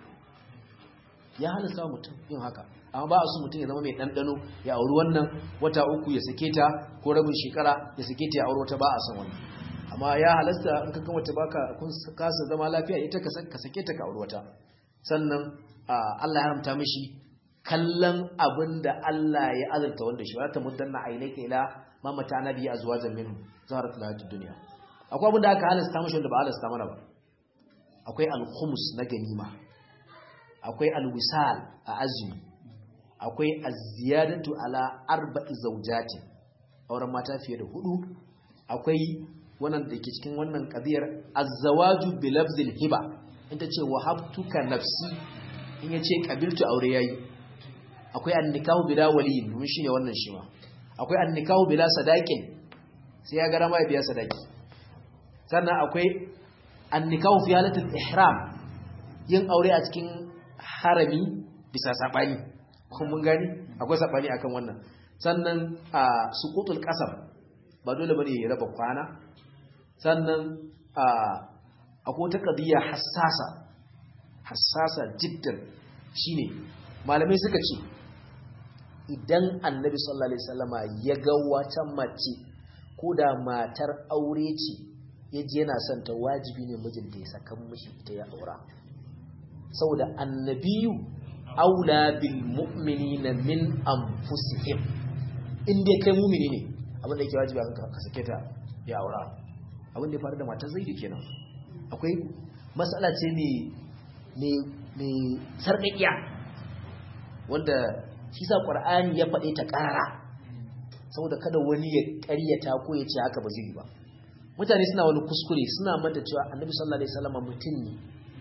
ya halasta mutum yin haka amma ba a su mutum ya zama mai ɗanɗano ya auri wannan wata uku ya sake ta ko rabin shekara ya sake ta ya auri wata ba a san wani amma ya halasta in ka wata baka kun kasa zama lafiya ita ka sake ta ka auri wata sannan Allah ya haramta mishi kallon abin da Allah ya azurta wanda shi wata muddanna ainaka ila ma mata nabi azwajan minhu zaharat lahatu dunya akwai abin da aka halasta mishi wanda ba halasta mana ba akwai al-khums na ganima akwai al-wisal a azumi akwai az-ziyadatu ala arba'i zawjatin auren mata fiye da hudu akwai wannan da ke cikin wannan qadiyar az-zawaju bi lafzil hiba inta ce wahabtuka nafsi in yace qabiltu aure yayi akwai an-nikahu bila waliyin mun shine wannan shi ma akwai an-nikahu bila sadaqin sai ya ga rama ya biya sadaki sannan akwai an-nikahu fi halatul ihram yin aure a cikin harami bisa sabani kun mun gani akwai sabani akan wannan sannan a suqutul qasam ba dole bane ya raba kwana sannan a akwai wata qadiya hassasa hassasa jiddan shine malamai suka ce idan annabi sallallahu alaihi wasallama ya ga wata mace ko da matar aure ce yaji yana son ta wajibi ne mijinta ya saka mishi ita ya aura saboda annabiyu aula bil mu'minina min anfusihim in dai kai mu'mini ne abin da yake wajibi akan ka sake ta ya aura abin da ya faru da matar zaidi kenan akwai matsala ce ne ne ne sarƙaƙiya wanda shi sa qur'ani ya faɗe ta ƙarara saboda kada wani ya ƙaryata ko ya ce haka ba zai yi ba mutane suna wani kuskure suna manta cewa annabi sallallahu alaihi wasallam mutum ne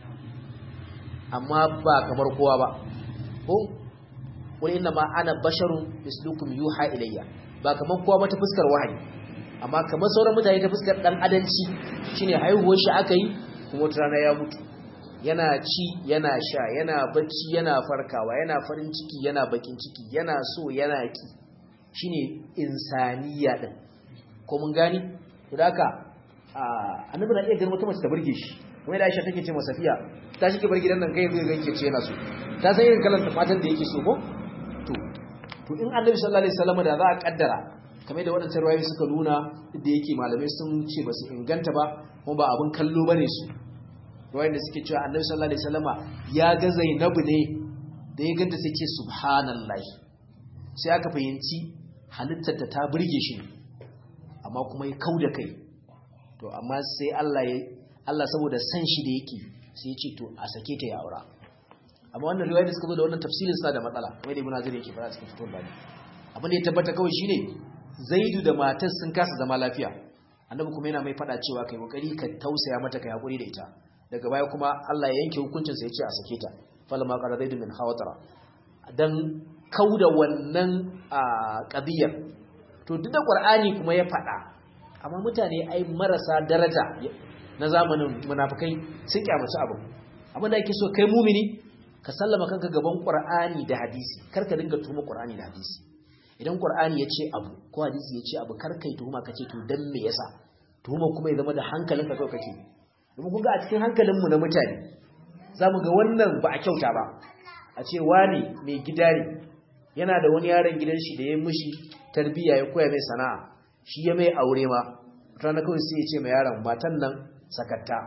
amma ba kamar kowa ba ko wani inna ma ana basharun mislukum yuha ilayya ba kamar kowa ba ta fuskar wahayi amma kamar sauran mutane ta fuskar dan adanci shine haihuwar shi aka yi kuma wata rana ya mutu yana ci yana sha yana bacci yana farkawa yana farin ciki yana bakin ciki yana so yana ki shine insaniya din ko mun gani to haka annabi na iya ganin wata mace ta burge shi kuma da Aisha take ce masa Safiya ta shi ke bar gidan nan kai zai ganke ce yana so ta san irin kalan matan da yake so ko to to in Annabi sallallahu alaihi wasallam da za a kaddara kamar da wadannan rawayoyi suka nuna da yake malamai sun ce ba su inganta ba kuma ba abin kallo bane su rawayoyin da suke cewa Annabi sallallahu alaihi wasallama ya ga Zainabu ne da ya ganta sai ce subhanallahi sai aka fahimci halittar ta ta burge shi amma kuma ya kauda kai to amma sai Allah ya Allah saboda san shi da yake sai ya ce to a sake ta ya aura amma wannan riwaya da suka zo da wannan tafsirin sa da matsala kamar da Ibn Hazar yake fara cikin fitul bani abin da ya tabbata kawai shine Zaidu da matar sun kasa zama lafiya annabi kuma yana mai fada cewa kai kokari ka tausaya mata kai hakuri da ita daga baya kuma Allah ya yanke hukuncin sa ya ce a sake ta falamma qara zaidu min hawtara dan kauda wannan qadiyar to duk da Qur'ani kuma ya fada amma mutane ai marasa daraja na zamanin munafikai sun kyamaci abu abin da yake so kai mumini ka sallama kanka gaban qur'ani da hadisi kar ka dinga tuhuma qur'ani da hadisi idan qur'ani ya ce abu ko hadisi ya ce abu kar kai tuhuma kace to dan me yasa tuhuma kuma ya zama da hankalinka kawai kake domin kun ga a cikin hankalinmu na mutane zamu ga wannan ba a kyauta ba a ce wani mai gida ne yana da wani yaron gidan shi da ya mishi tarbiyya ya koya mai sana'a shi ya mai aure ma rana kawai sai ya ce mai yaron matan nan sakatta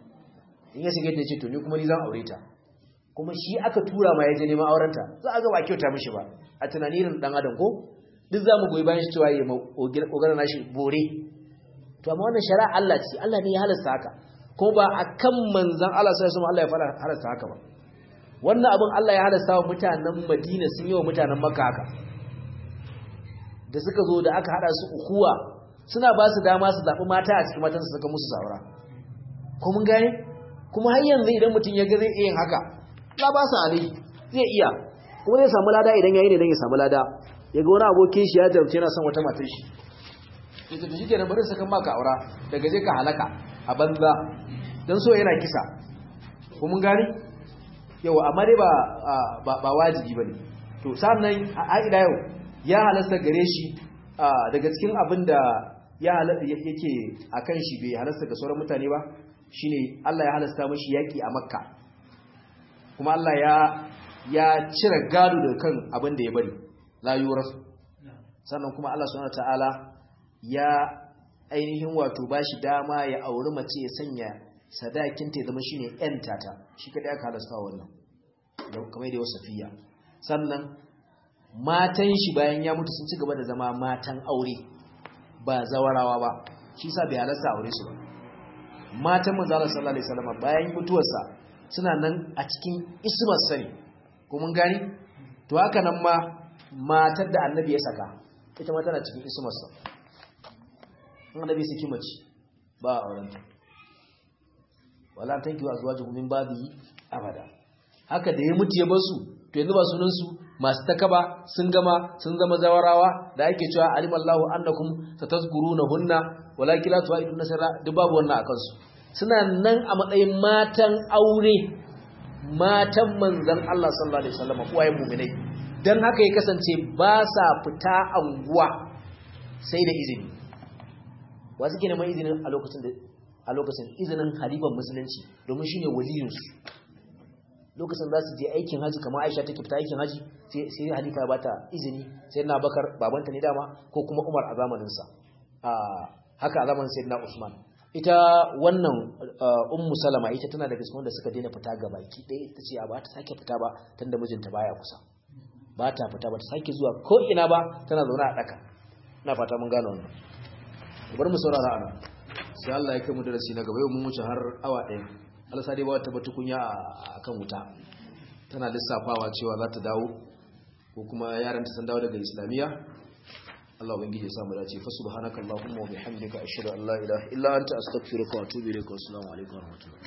in ya shiga ta ce to ni kuma ni zan aure ta kuma shi aka tura ma ya je neman aurenta za a ga ba kyauta mishi ba a tunanin dan adam ko duk za mu goyi bayan shi cewa ya ogara nashi bore to amma wannan shari'a Allah ce Allah ne ya halasta haka kuma ba akan manzon Allah sai kuma Allah ya fara halasta haka ba wannan abin Allah ya halasta wa mutanen Madina sun yi wa mutanen Makka haka da suka zo da aka hada su ukuwa suna ba su dama su zaɓi mata a cikin matan su saka musu saura ko mun gane kuma har yanzu idan mutum ya ga zai iya yin haka la ba su alai zai iya kuma zai samu lada idan yayi ne dan ya samu lada ya ga wani abokin shi ya jarumce yana son wata matar shi ya tafi shi ke nan bari sakan maka aura daga je ka halaka a banza don so yana kisa ko mun gani yawa amma dai ba ba wajibi bane to sannan a ila yau ya halasta gare shi daga cikin abin da ya halasta yake akan shi bai halasta ga sauran mutane ba shine Allah ya halasta mashi yaki a Makka kuma Allah ya ya cire gado daga kan abin da ya bari la yurasu sannan kuma Allah subhanahu wataala ya ainihin wato bashi dama ya auri mace ya sanya sadakin ta zama shine yan tata shi kadai aka halasta wannan da kamar da wasafiya sannan matan shi bayan ya mutu sun ci gaba da zama matan aure ba zawarawa ba shi sa bai halasta aure su ba matan manzo Allah sallallahu alaihi wasallam bayan mutuwarsa suna nan a cikin ismar sani ko mun gani to haka nan ma matar da annabi ya saka ita ma tana cikin ismar sa annabi saki mace ba aurenta wala tanki wa azwajuhum min babi abada haka da ya mutu ya bar su to yanzu ba sunan su masu takaba sun gama sun zama zawarawa da ake cewa alimallahu annakum satazkurunahunna walakin la tu'idun nasara duk babu wannan akan su suna nan a matsayin matan aure matan manzon Allah sallallahu alaihi wasallam uwayen mu'minai dan haka ya kasance ba sa fita anguwa sai da izini wa suke neman izinin a lokacin da a lokacin izinin halifan musulunci domin shine waliyinsu lokacin za su je aikin haji kamar aisha take fita aikin haji sai halifa ya bata izini sai na bakar babanta ne dama ko kuma umar a zamaninsa haka a zamanin sai na usman ita wannan ummu salama ita tana daga cikin wanda suka daina fita ga baki ɗaya ita ce ba ta sake fita ba tun da mijinta baya kusa ba ta fita ba ta sake zuwa ko ina ba tana zaune a ɗaka ina fata mun gane wannan bari mu saurara ana sai Allah ya kai mu darasi na gaba yau mun wuce har awa ɗaya alasa dai ba wata batukunya a kan wuta tana lissafawa cewa za ta dawo ko kuma yaran ta san dawo daga islamiyya Allah ubangiji ya samu dace fa subhanakallahumma wa bihamdika ashhadu an la ilaha illa anta astaghfiruka wa atubu ilaik wa assalamu alaikum wa rahmatullahi